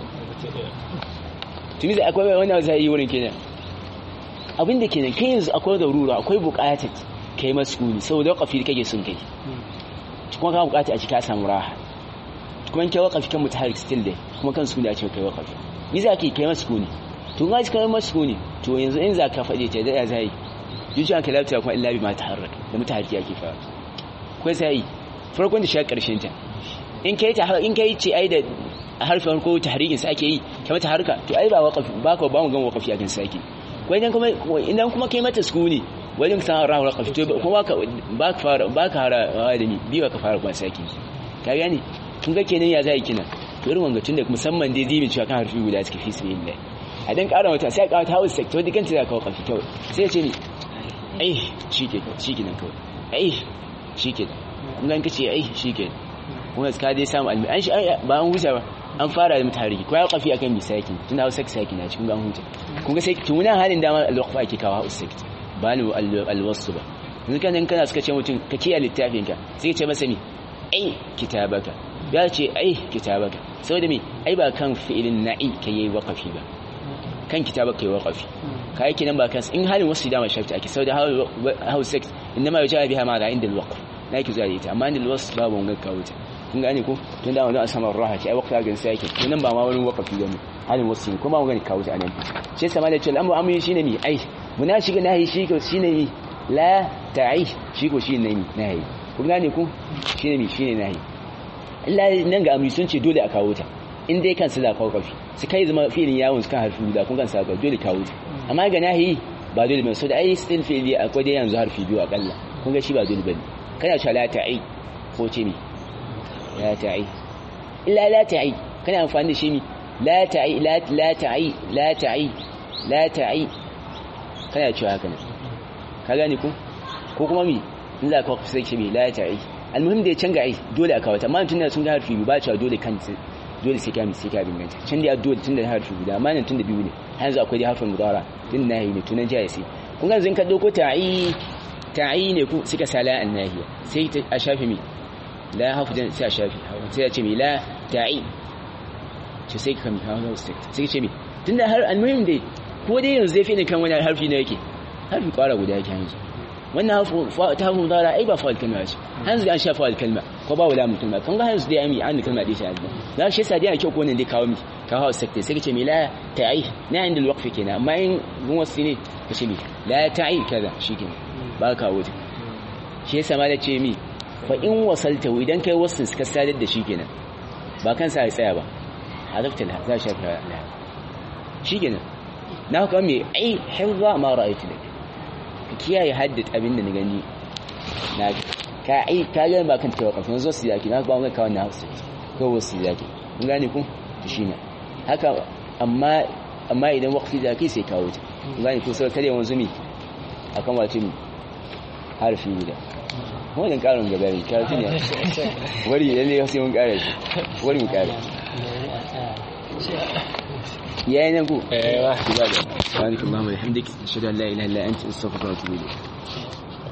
tuni da akwai wani za yi wurin kenan abin da kenan kai yanzu akwai da rura akwai buƙatar kai masu sukuni saboda waƙafi kake sun kai kuma ka buƙata a ci ka samu raha kuma kai waƙafi kan mutaharik still dai kuma kan sukuni a ce kai waƙafi ni za ka yi kai masu sukuni to ga kai masu sukuni to yanzu in za ka faɗe ta da zai zuciya ka lafiya kuma illa bi ma taharrak da mutahariki ake fara kai sai farkon da shi karshen ta in kai ta in kai ce ai da harfin farko tahrikin sa ake yi kai mata harka to ai ba waƙafi ba ka ba mu gan waƙafi akan saki ko idan kuma idan kuma kai mata sukuni wajen san rahu waƙafi to kuma ba ka fara ba ka hara da ni biyu ka fara kuma saki ka gane kun ga kenan ya zai kina to irin wanga tunda musamman dai zimin cewa kan harfi guda suke fi sabilillah a dan ƙara wata sai ƙara ta house sector dukkan ta zaka wakafi kawai sai ya ce ni ai shike shike nan kawai ai shike kun ga kace ai shike kuma ka dai samu almi an shi ba an huta ba an fara da mutari ko ya wakafi akan misaki tunda house sector na cikin ga an huta kun ga sai tunan halin dama alwaqfa ake kawo house sector ba ni alwasu ba yanzu kan kana suka ce mutum ka kiyaye littafin ka sai ce masa ni ai kitabaka ya ce ai kitabaka saboda me ai ba kan fi'ilin na'i ka yi waqafi ba kan kitabaka yi waqafi ka yake nan ba kan in halin wasu dama shafta ake saboda how sex inda ma yaja biha ma da inda alwaqf na yake zuwa da ita amma inda alwas babu wanga ka wuce kun gane ko tun da wannan asamar raha ce ai waqfa ga sai yake to nan ba ma wani waqafi bane halin wasu kuma wanga ka wuce anan shi sama da cewa amma amma shine mi ai muna shiga nahi shi ko shine mi la ta'i shi ko shine mi nahi kun gane ku shine mi shine nahi Allah nan ga amri sun ce dole a kawo ta in dai kan su da kawo kafi su kai zama filin yawon su kan harfi guda kun kan sa dole kawo ta amma ga nahi ba dole bane so da ai still fili akwai dai yanzu harfi biyu akalla kun ga shi ba dole bane kana cewa la ta'i ko ce mi la ta'i illa la ta'i kana amfani da shi mi la ta'i la la ta'i la ta'i la ta'i kana cewa haka ne ka gane ku ko kuma mi in za ka sai ce mi la ta'i almuhim da ya canza ai dole a kawata amma tunda sun ga harfi ba cewa dole kan dole sai ka mi sai ka binganta can da dole tunda harfi guda amma nan tunda biyu ne har yanzu akwai harfin mudara din nahi ne tunan jaya sai kun ga zan ka dauko ta'i ta'i ne ku suka sala an nahiya sai a shafi mi la hafu dan sai a shafi sai ya ce mi la ta'i ce sai ka mi hawo sai sai ce mi tunda har almuhim dai ko dai yanzu zai fi ne kan wani harfi ne yake harfi kwara guda yake yanzu wannan ta hafu mudara ai ba fa'al kalma ce hanzu an shafa al kalma ko ba wala mutum kan ga hanzu dai ami an kalma dai sai azza za shi yasa dai kyau ko ne dai kawo mi ka hawa sakta sai ka ce mi la ta'i na inda alwaqfi kenan amma in gun wasu ne ka ce mi la ta'i kaza shikenan ba ka wuce shi yasa ma da ce mi fa in wasalta idan kai wasu suka sadar da shi kenan ba kansa ya tsaya ba hadafta la za shi ka la shikenan na kuma me ai hifza ma ra'aytu lak ka kiyaye haddat abin da na gani na ka ai ka ga ba kan tawakkal yanzu su yaki na ba mun ka wannan hausa ko wasu yaki kun gane ku shine haka amma amma idan waqti da kai sai kawo ta kun gane ko sai kare wanzu mi akan wace mi harfi guda wannan karin gaba ne ka tunya wari lalle sai mun kare shi wari mu kare yayin nan ku eh wa ibada subhanakallahumma wa bihamdika ashhadu an la ilaha illa anta astaghfiruka wa atubu ilayk